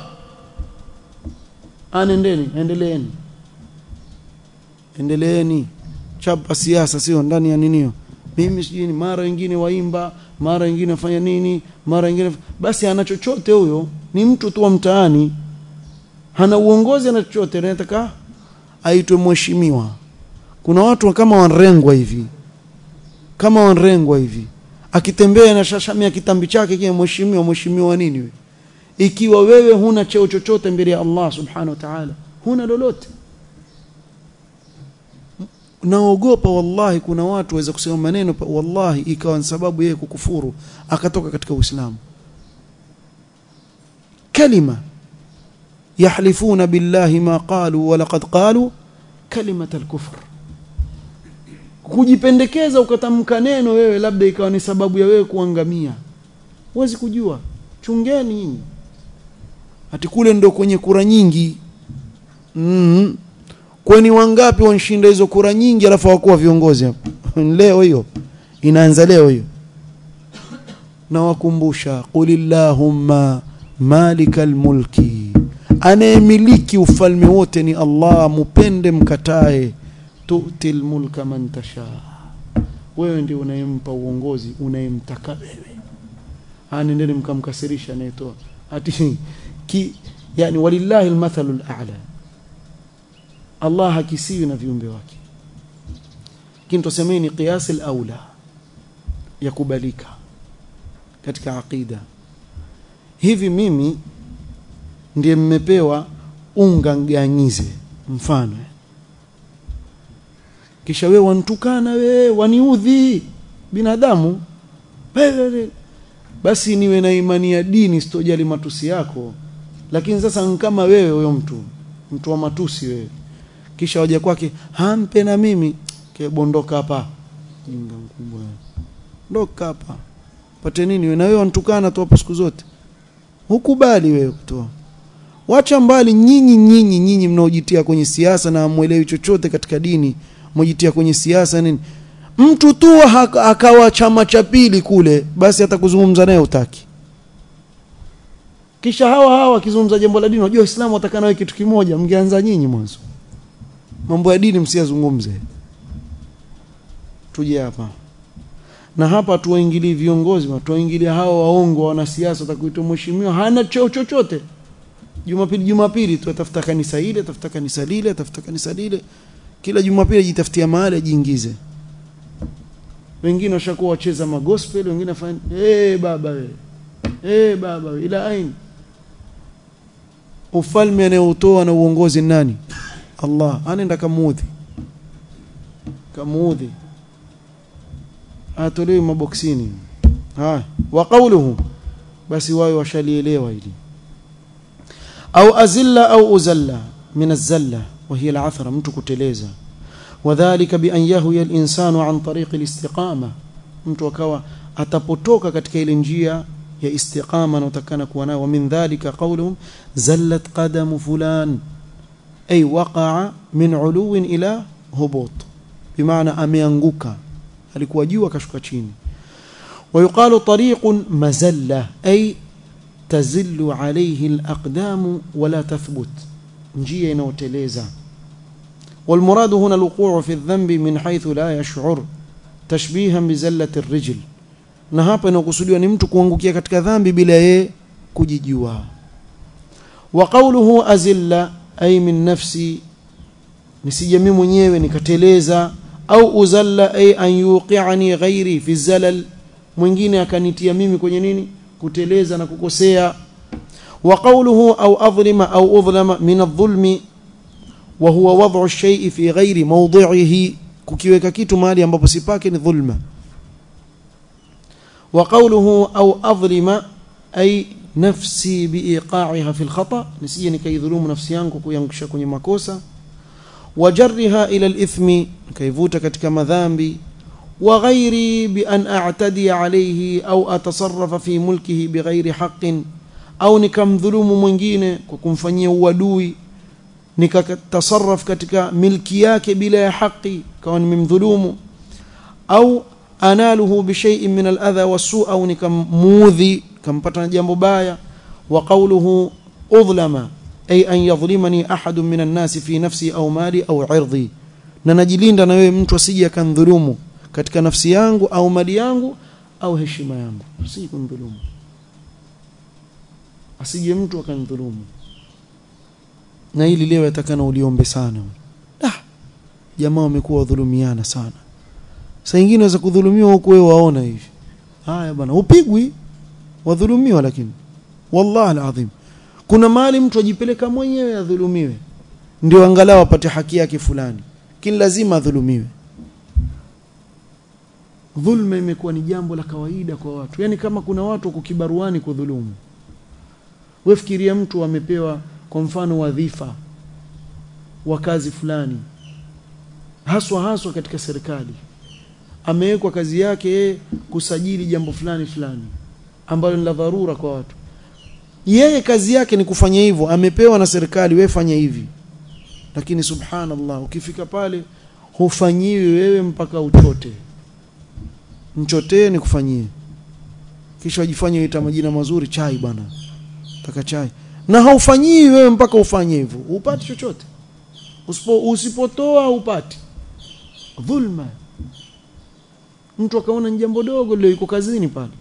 Speaker 1: anendeni endeleeni endeleeni chapa siasa sio ndani ya ninio mimi sijui ni mara wengine waimba mara wengine wafanya nini mara wengine basi ana chochote huyo ni mtu tu wa mtaani hana uongozi ana chochote anataka aitwe mheshimiwa kuna watu kama wanrengwa hivi kama wanrengwa hivi akitembea na shashamia kitambi chake kile mheshimiwa mheshimiwa nini wewe ikiwa wewe huna cheo chochote mbele ya Allah subhanahu wa ta'ala huna lolote naogopa wallahi kuna watu waweza kusema maneno wallahi ikawa ni sababu yeye kukufuru akatoka katika Uislamu kalima yahlifuna billahi ma qalu wa laqad qalu kalimat al-kufr kujipendekeza ukatamka neno wewe labda ikawa ni sababu ya wewe kuangamia huwezi kujua chungeni nyinyi ati kule ndo kwenye kura nyingi mm kwani wangapi wanshinda hizo kura nyingi alafu hawakuwa viongozi hapo leo hiyo inaanza leo hiyo na wakumbusha qulillahumma malikal mulki anayemiliki ufalme wote ni Allah mupende mkatae tu'til mulka man tasha wewe ndio unayempa uongozi unayemtaka wewe anendeni mkamkasirisha anayetoa ati ki yani walillahi almathalul a'la Allah hakisiwi na viumbe wake lakini tusemeni qiyas al-aula yakubalika katika aqida hivi mimi ndiye mmepewa unga nganyize mfano kisha wewe wantukana wewe waniudhi binadamu basi niwe na imani ya dini sitojali matusi yako lakini sasa kama wewe huyo mtu mtu wa matusi wewe kisha waja kwake hampe na mimi kebondoka hapa jinga mkubwa ndoka hapa pate nini wewe na wewe wantukana tu hapo siku zote hukubali wewe kutoa wacha mbali nyinyi nyinyi nyinyi mnaojitia kwenye siasa na hamuelewi chochote katika dini mmojitia kwenye siasa nini mtu tu akawa chama cha pili kule basi hata kuzungumza naye utaki kisha hawa hawa wakizungumza jambo la dini unajua Uislamu watakana wewe kitu kimoja mngeanza nyinyi mwanzo mambo ya dini msiyazungumze tuje hapa na hapa tuwaingilie viongozi tuwaingilie hao waongo wanasiasa watakuitwa mheshimiwa hana cheo chochote Jumapili Jumapili tu atafuta kanisa hili atafuta kanisa lile atafuta kanisa lile kila Jumapili ajitafutia mahali ajiingize wengine washakuwa wacheza magospel wengine afanya eh baba we eh baba we ila ain ufalme anayotoa na uongozi nani Allah anaenda kamuudhi kamuudhi atolewe maboksini haya wa qawluhu basi wao washalielewa hili au azilla au uzalla min azalla wa hiya al'athra mtu kuteleza wadhālika bi an yahwiya al-insanu an tariqi al-istiqama mtu akawa atapotoka katika ile njia ya istiqama na utakana kuwa nayo min dhalika qawluhum zallat qadamu fulan ay waqa'a min 'uluwin ila hubut bimaana ameanguka alikuwa juu akashuka chini ويقال طريق مزلة أي تزل عليه الأقدام ولا تثبت نجيه نوتليزا والمراد هنا الوقوع في الذنب من حيث لا يشعر تشبيها بزلة الرجل na hapa inakusudiwa ni mtu kuangukia katika dhambi bila yeye kujijua wa qawluhu azilla ay min nafsi nisije mimi mwenyewe nikateleza au uzalla ay an yuqi'ani ghairi fi zalal mwingine akanitia mimi kwenye nini kuteleza na kukosea wa qawluhu au adhlima au udhlama min adh-dhulmi wa huwa wad'u ash-shay'i fi ghairi mawdi'ihi kukiweka kitu mahali ambapo sipake ni dhulma wa qawluhu au adhlima ay nafsi biiqa'iha fi al-khata nisije nikaidhulumu nafsi yangu kuyaangusha kwenye makosa wajarriha ila al-ithmi kaivuta katika madhambi وغيري بأن أعتدي عليه أو أتصرف في ملكه بغير حق أو نكم ظلوم mwingine kwa kumfanyia uadui nikatasarraf katika milki yake bila ya haki kawa nimemdhulumu au analuhu bishay'in min al-adha was-su' au nikamudhi kampata na jambo baya wa qawluhu udhlama ay an yadhlimani ahadun min an-nas fi nafsi au mali au 'irdi na najilinda na wewe mtu asije akandhulumu katika nafsi yangu au mali yangu au heshima yangu si kumdhulumu asije mtu akanidhulumu na hili leo yatakana uliombe sana ah jamaa wamekuwa wadhulumiana sana saa nyingine unaweza kudhulumiwa huko wewe waona hivi haya bwana upigwi wadhulumiwa lakini wallahi alazim kuna mali mtu ajipeleka mwenyewe adhulumiwe ndio angalau apate haki yake fulani lakini lazima adhulumiwe dhulma imekuwa ni jambo la kawaida kwa watu yani kama kuna watu wako kibaruani kudhulumu wewe fikiria mtu amepewa kwa mfano wadhifa wa kazi fulani haswa haswa katika serikali amewekwa kazi yake yeye kusajili jambo fulani fulani ambalo ni la dharura kwa watu yeye kazi yake ni kufanya hivyo amepewa na serikali wewe fanya hivi lakini subhanallah ukifika pale hufanyiwi wewe mpaka uchote mchotee nikufanyie kisha wajifanye uita majina mazuri chai bwana taka chai na haufanyii wewe mpaka ufanye hivyo upati chochote usipo usipotoa upati dhulma mtu akaona ni jambo dogo leo yuko kazini pale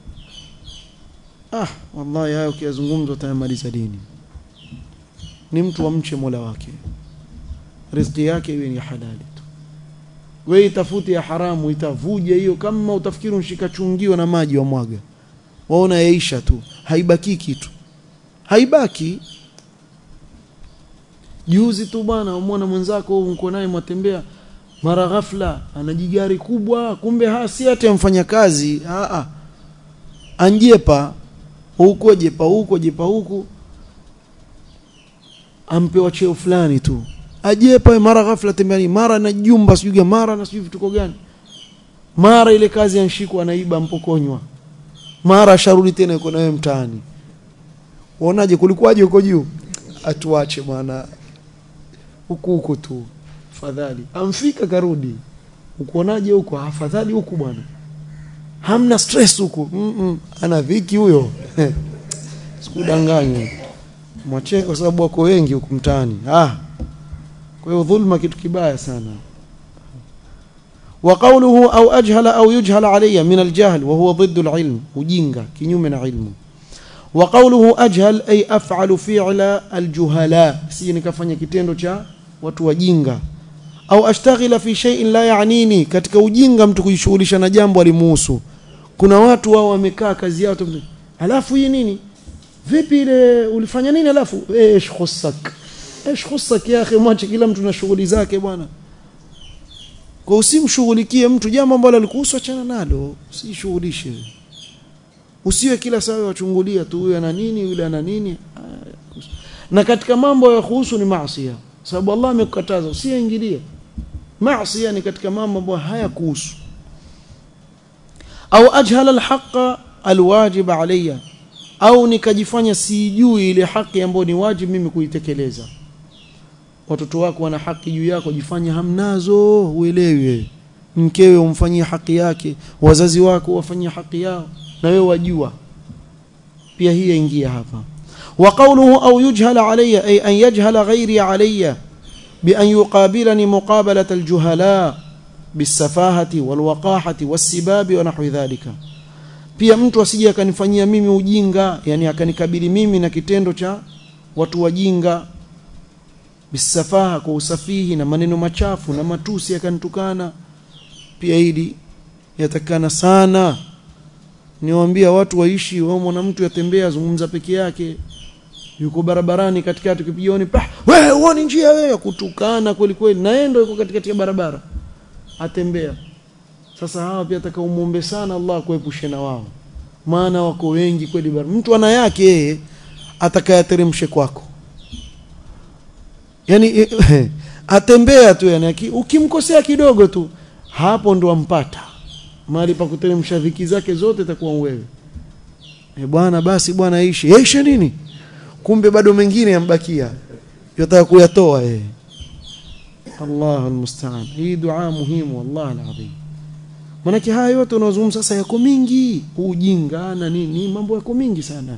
Speaker 1: ah wallahi hayo ukiyazungumza utayamaliza dini ni mtu amche Mola wake riziki yake iwe ni halali tu wewe itafuti ya haramu itavuja hiyo kama utafikiri unshika chungio na maji wa mwaga waona yaisha tu haibaki kitu haibaki juzi tu bwana umwona mwenzako uko naye mwatembea mara ghafla ana jigari kubwa kumbe hasi hata mfanya kazi a a anjepa huko jepa huko jepa huku ampewa cheo fulani tu ajepa mara ghafla tembeani mara na jumba sijui mara na sijui vituko gani mara ile kazi anshikwa anaiba mpokonywa mara sharudi tena yuko nawe mtaani uonaje kulikuwaje huko juu atuache bwana huku huku tu afadhali amfika karudi ukonaje huko afadhali huku bwana hamna stress huku mm -mm. ana dhiki huyo sikudanganywe mwache kwa sababu wako wengi huku mtaani ah kwa hiyo dhulma kitu kibaya sana وقوله أو أجهل أو يجهل علي من الجهل وهو ضد العلم وجينغا كنيوم من علم وقوله أجهل أي أفعل فعل الجهلاء سيني كفanya kitendo cha watu wajinga au ashtaghila fi shay'in la ya'nini katika ujinga mtu kujishughulisha na jambo alimuhusu kuna watu wao wamekaa kazi yao alafu hii nini vipi ile ulifanya nini alafu ايش خصك ايش خصك يا اخي mwache kila mtu na shughuli zake bwana kwa usimshughulikie mtu jambo ambalo alikuhusu achana nalo usishughulishe usiwe kila saa wachungulia tu huyu ana nini yule ana nini na katika mambo ya kuhusu ni maasi sababu Allah amekukataza usiingilie maasi ni katika mambo ambayo hayakuhusu au ajhala alhaqa alwajib alayya au nikajifanya sijui ile haki ambayo ni wajibu mimi kuitekeleza watoto wako wana haki juu yako jifanye hamnazo uelewe mkewe umfanyie haki yake wazazi wako wafanyie haki yao na wewe wajua pia hii ingia hapa wa qawluhu au yujhala alayya ay an yajhala ghairi alayya bi an yuqabilani muqabalat aljuhala bisafahati walwaqahati wasibabi wa nahwi dhalika pia mtu asije akanifanyia mimi ujinga yani akanikabili mimi na kitendo cha watu wajinga bisafaha kwa usafihi na maneno machafu na matusi yakanitukana pia hili yatakana sana niwaambia watu waishi wao mwana mtu yatembea zungumza peke yake yuko barabarani katikati kipioni pa wewe uone njia wewe kutukana kweli kweli naendo yuko katikati ya barabara atembea sasa hawa pia ataka umuombe sana Allah kuepushe na wao maana wako wengi kweli mtu ana yake yeye atakayateremshe kwako yani atembea tu yani ukimkosea kidogo tu hapo ndo ampata mali pa kuteremsha dhiki zake zote itakuwa wewe e bwana basi bwana ishi ishi nini kumbe bado mengine yambakia yotaka kuyatoa yeye Allah almusta'an hii dua muhimu wallahi alazim manake haya yote unazungumza sasa yako mingi ujinga na nini mambo yako mingi sana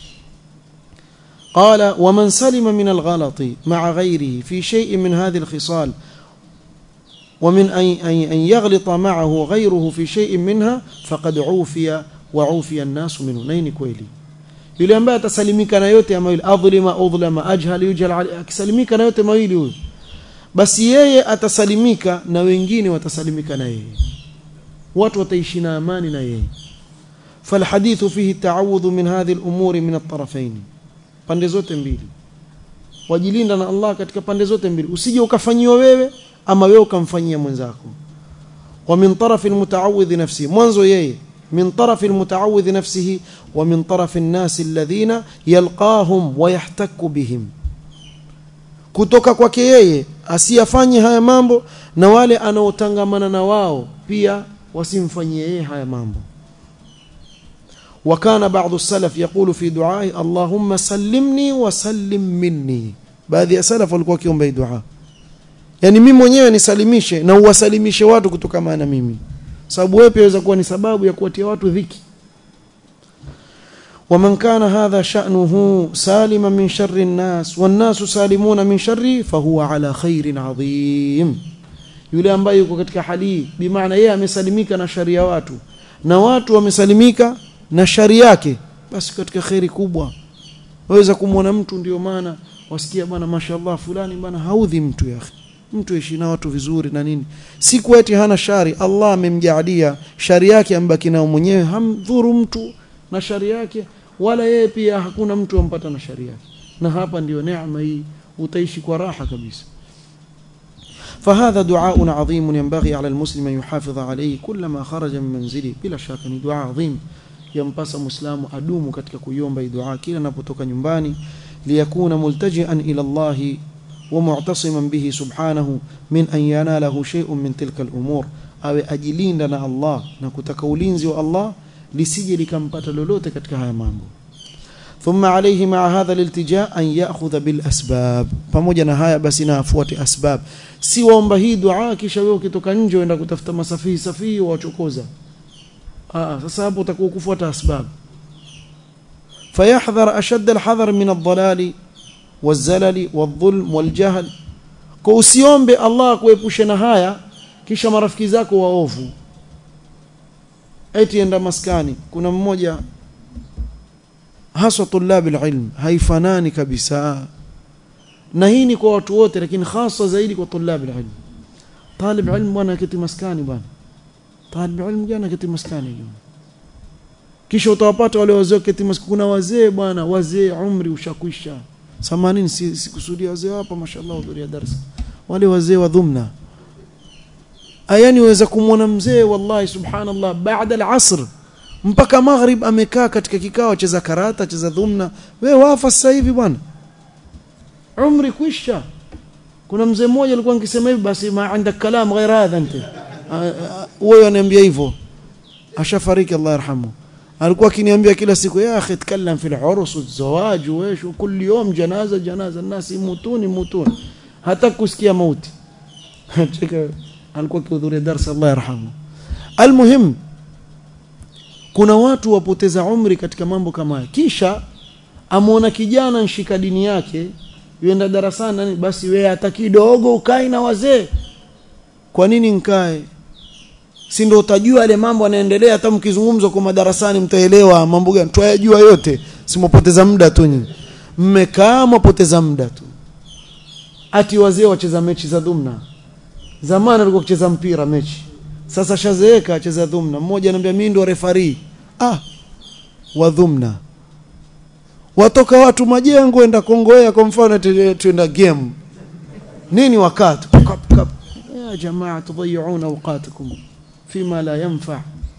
Speaker 1: قال ومن سلم من الغلط مع غيره في شيء من هذه الخصال ومن أن يغلط معه غيره في شيء منها فقد عوفي وعوفي الناس منه نين كويلي yule ambaye atasalimika na yote mawili adhlima udhlama ajhal yujhal akisalimika na yote mawili huyo basi yeye atasalimika na wengine watasalimika na yeye watu wataishi na amani na yeye falhadithu fihi taawudhu min hadhihi al-umuri min at-tarafayn pande zote mbili wajilinda na Allah katika pande zote mbili usije ukafanyiwa wewe ama wewe ukamfanyia mwenzako wa min tarafi almutaawidh nafsi mwanzo yeye min tarafi almutaawidh nafsihi wa min tarafi an-nas alladhina yalqahum wa yahtakku bihim kutoka kwake yeye asiyafanye haya mambo na wale anaotangamana na wao pia wasimfanyie yeye haya mambo وكان بعض السلف يقول في دعائه اللهم سلمني وسلم مني baadhi ya salaf walikuwa kiomba dua yani mimi mwenyewe nisalimishe na uwasalimishe watu kutokana na mimi sababu wewe pia waweza kuwa ni sababu ya kuwatia watu dhiki ومن كان هذا شأنه سالما من شر الناس والناس سالمون من شره فهو على خير عظيم yule ambaye yuko katika hali bi maana yeye amesalimika na shari ya watu na watu wamesalimika na shari yake basi katika khairi kubwa waweza kumwona mtu ndio maana wasikia bwana mashallah fulani bwana haudhi mtu ya mtu ishi na watu vizuri na nini siku eti hana shari Allah amemjaalia shari yake ambaki nao mwenyewe hamdhuru mtu na shari yake wala yeye pia hakuna mtu ampata na shari yake na hapa ndio neema hii utaishi kwa raha kabisa فهذا دعاء عظيم ينبغي على المسلم أن يحافظ عليه كلما خرج من منزله بلا شك دعاء عظيم yampasa muislamu adumu katika kuiomba dua kila anapotoka nyumbani liyakuna multajian ila Allah wa mu'tasiman bihi subhanahu min an yanalahu shay'un min tilka al-umur awe ajilinda na Allah na kutaka ulinzi wa Allah lisije likampata lolote katika haya mambo ثم عليه مع هذا الالتجاء أن يأخذ بالأسباب pamoja na haya basi na afuate asbab si waomba hii dua kisha wewe ukitoka nje uenda kutafuta masafihi safihi wachokoza آه سبب utakuwa kufuata asbab فيحذر أشد الحذر من الضلال والزلل والظلم والجهل kwa usiombe Allah kuepushe na haya kisha marafiki zako waovu eti enda maskani kuna mmoja haswa tulab alilm haifanani kabisa na hii ni kwa watu wote lakini hasa zaidi kwa tulab alilm talib ilm bwana kiti maskani bwana talib ilm jana kiti maskani kisha utawapata wale wazee kiti maskani kuna wazee bwana wazee umri ushakwisha samanini sikusudia wazee hapa mashallah hudhuria darasa wale wazee wa dhumna ayani waweza kumwona mzee wallahi subhanallah baada al-asr mpaka maghrib amekaa katika kikao acheza karata acheza dhumna wewe wafa sasa hivi bwana umri kwisha kuna mzee mmoja alikuwa nikisema hivi basi ma عندك kalam غير هذا انت wewe ananiambia hivyo ashafariki Allah yarhamu alikuwa akiniambia kila siku ya akhi tkallam fil urus wazawaj wesh kul yawm janaza janaza الناس يموتون يموتون hata kusikia mauti cheka alikuwa akihudhuria darasa Allah yarhamu almuhim kuna watu wapoteza umri katika mambo kama haya kisha amuona kijana nshika dini yake yuenda darasani nani basi wewe hata kidogo ukae na wazee kwa nini nkae si ndio utajua yale mambo yanaendelea hata mkizungumza kwa madarasani mtaelewa mambo gani twayajua yote simopoteza muda tu nyinyi mmekaa mapoteza muda tu ati wazee wacheza mechi za dhumna zamani alikuwa kucheza mpira mechi sasa shazeeka acheza dhumna mmoja anambia mimi ndo refari ah wa dhumna watoka watu majengo enda kongoea kwa mfano tuenda game nini wakati kap kap ya jamaa tudhiyuna awqatakum fima la yanfa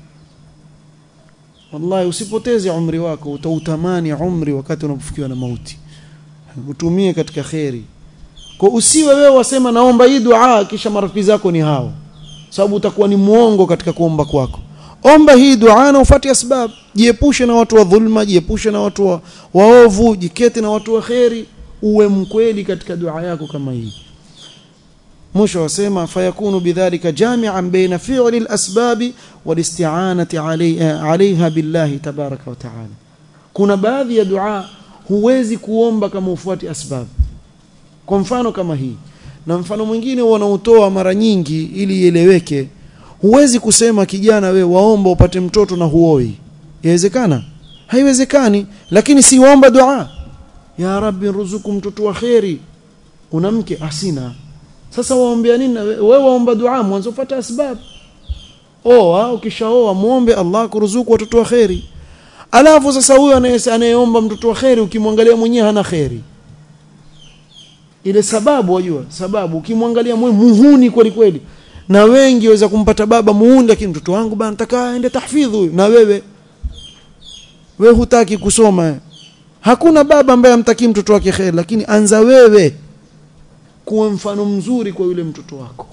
Speaker 1: wallahi usipoteze umri wako utautamani umri wakati unapofikiwa na mauti utumie katika kheri kwa usiwe wewe wasema naomba hii dua kisha marafiki zako ni hao sababu utakuwa ni muongo katika kuomba kwako omba hii dua na ufuate asbab jiepushe na watu wa dhulma jiepushe na watu wa waovu jikete na watu wa kheri uwe mkweli katika dua yako kama hii mwisho wasema fayakunu bidhalika jami'an baina fi'li al-asbab wal-isti'anati 'alayha billahi tabaraka wa ta'ala kuna baadhi ya dua huwezi kuomba kama ufuati asbab kwa mfano kama hii na mfano mwingine wanaotoa mara nyingi ili ieleweke huwezi kusema kijana we waomba upate mtoto na huoi yawezekana haiwezekani lakini si waomba dua ya rabbi ruzuku mtoto wa kheri una mke asina sasa waombea nini wewe waomba dua mwanzo fuata asbab oa ukishaoa muombe Allah kuruzuku watoto wa kheri alafu sasa huyo anayeomba mtoto wa kheri ukimwangalia mwenyewe hana kheri ile sababu wajua sababu ukimwangalia mwe muhuni kweli kweli na wengi waweza kumpata baba muhuni lakini mtoto wangu bana nataka aende tahfidhi huyu na wewe wewe hutaki kusoma hakuna baba ambaye amtakii mtoto wake kheri lakini anza wewe kuwa mfano mzuri kwa yule mtoto wako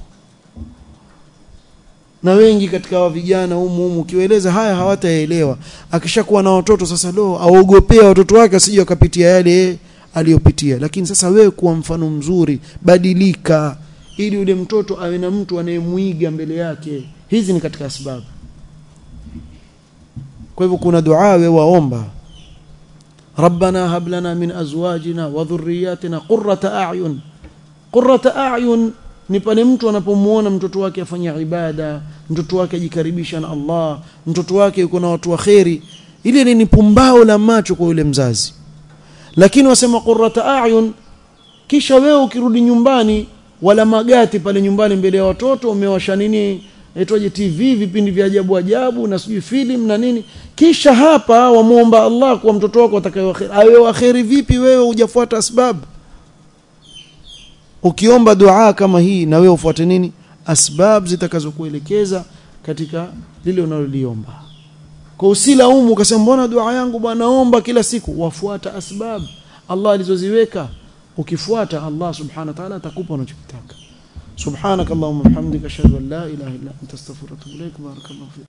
Speaker 1: na wengi katika wa vijana humu humu ukiwaeleza haya hawataelewa akishakuwa na watoto sasa lo aogopea watoto wake asije wakapitia yale aliyopitia lakini sasa wewe kuwa mfano mzuri badilika ili yule mtoto awe na mtu anayemwiga mbele yake hizi ni katika sababu kwa hivyo kuna dua wewe waomba ربنا هب لنا من ازواجنا وذرياتنا قرة اعين قرة اعين ni pale mtu anapomuona mtoto wake afanya ibada mtoto wake ajikaribisha na Allah mtoto wake yuko na watu wa kheri ile ni pumbao la macho kwa yule mzazi lakini wasema qurrata a'yun kisha wewe ukirudi nyumbani wala magati pale nyumbani mbele ya watoto umewasha nini aitwaje TV vipindi vya ajabu ajabu na sijui film na nini kisha hapa wamuomba Allah kwa mtoto wako atakayewakheri awe wakheri vipi wewe hujafuata asbab ukiomba dua kama hii na wewe ufuate nini asbab zitakazokuelekeza katika lile unaloliomba kwa usilaumu ukasema mbona dua yangu bwana naomba kila siku wafuata asbab Allah alizoziweka ukifuata Allah subhanahu wa ta'ala atakupa unachotaka subhanakallahumma bihamdika ashhadu an la ilaha illa anta astaghfiruka wa atubu ilaik barakallahu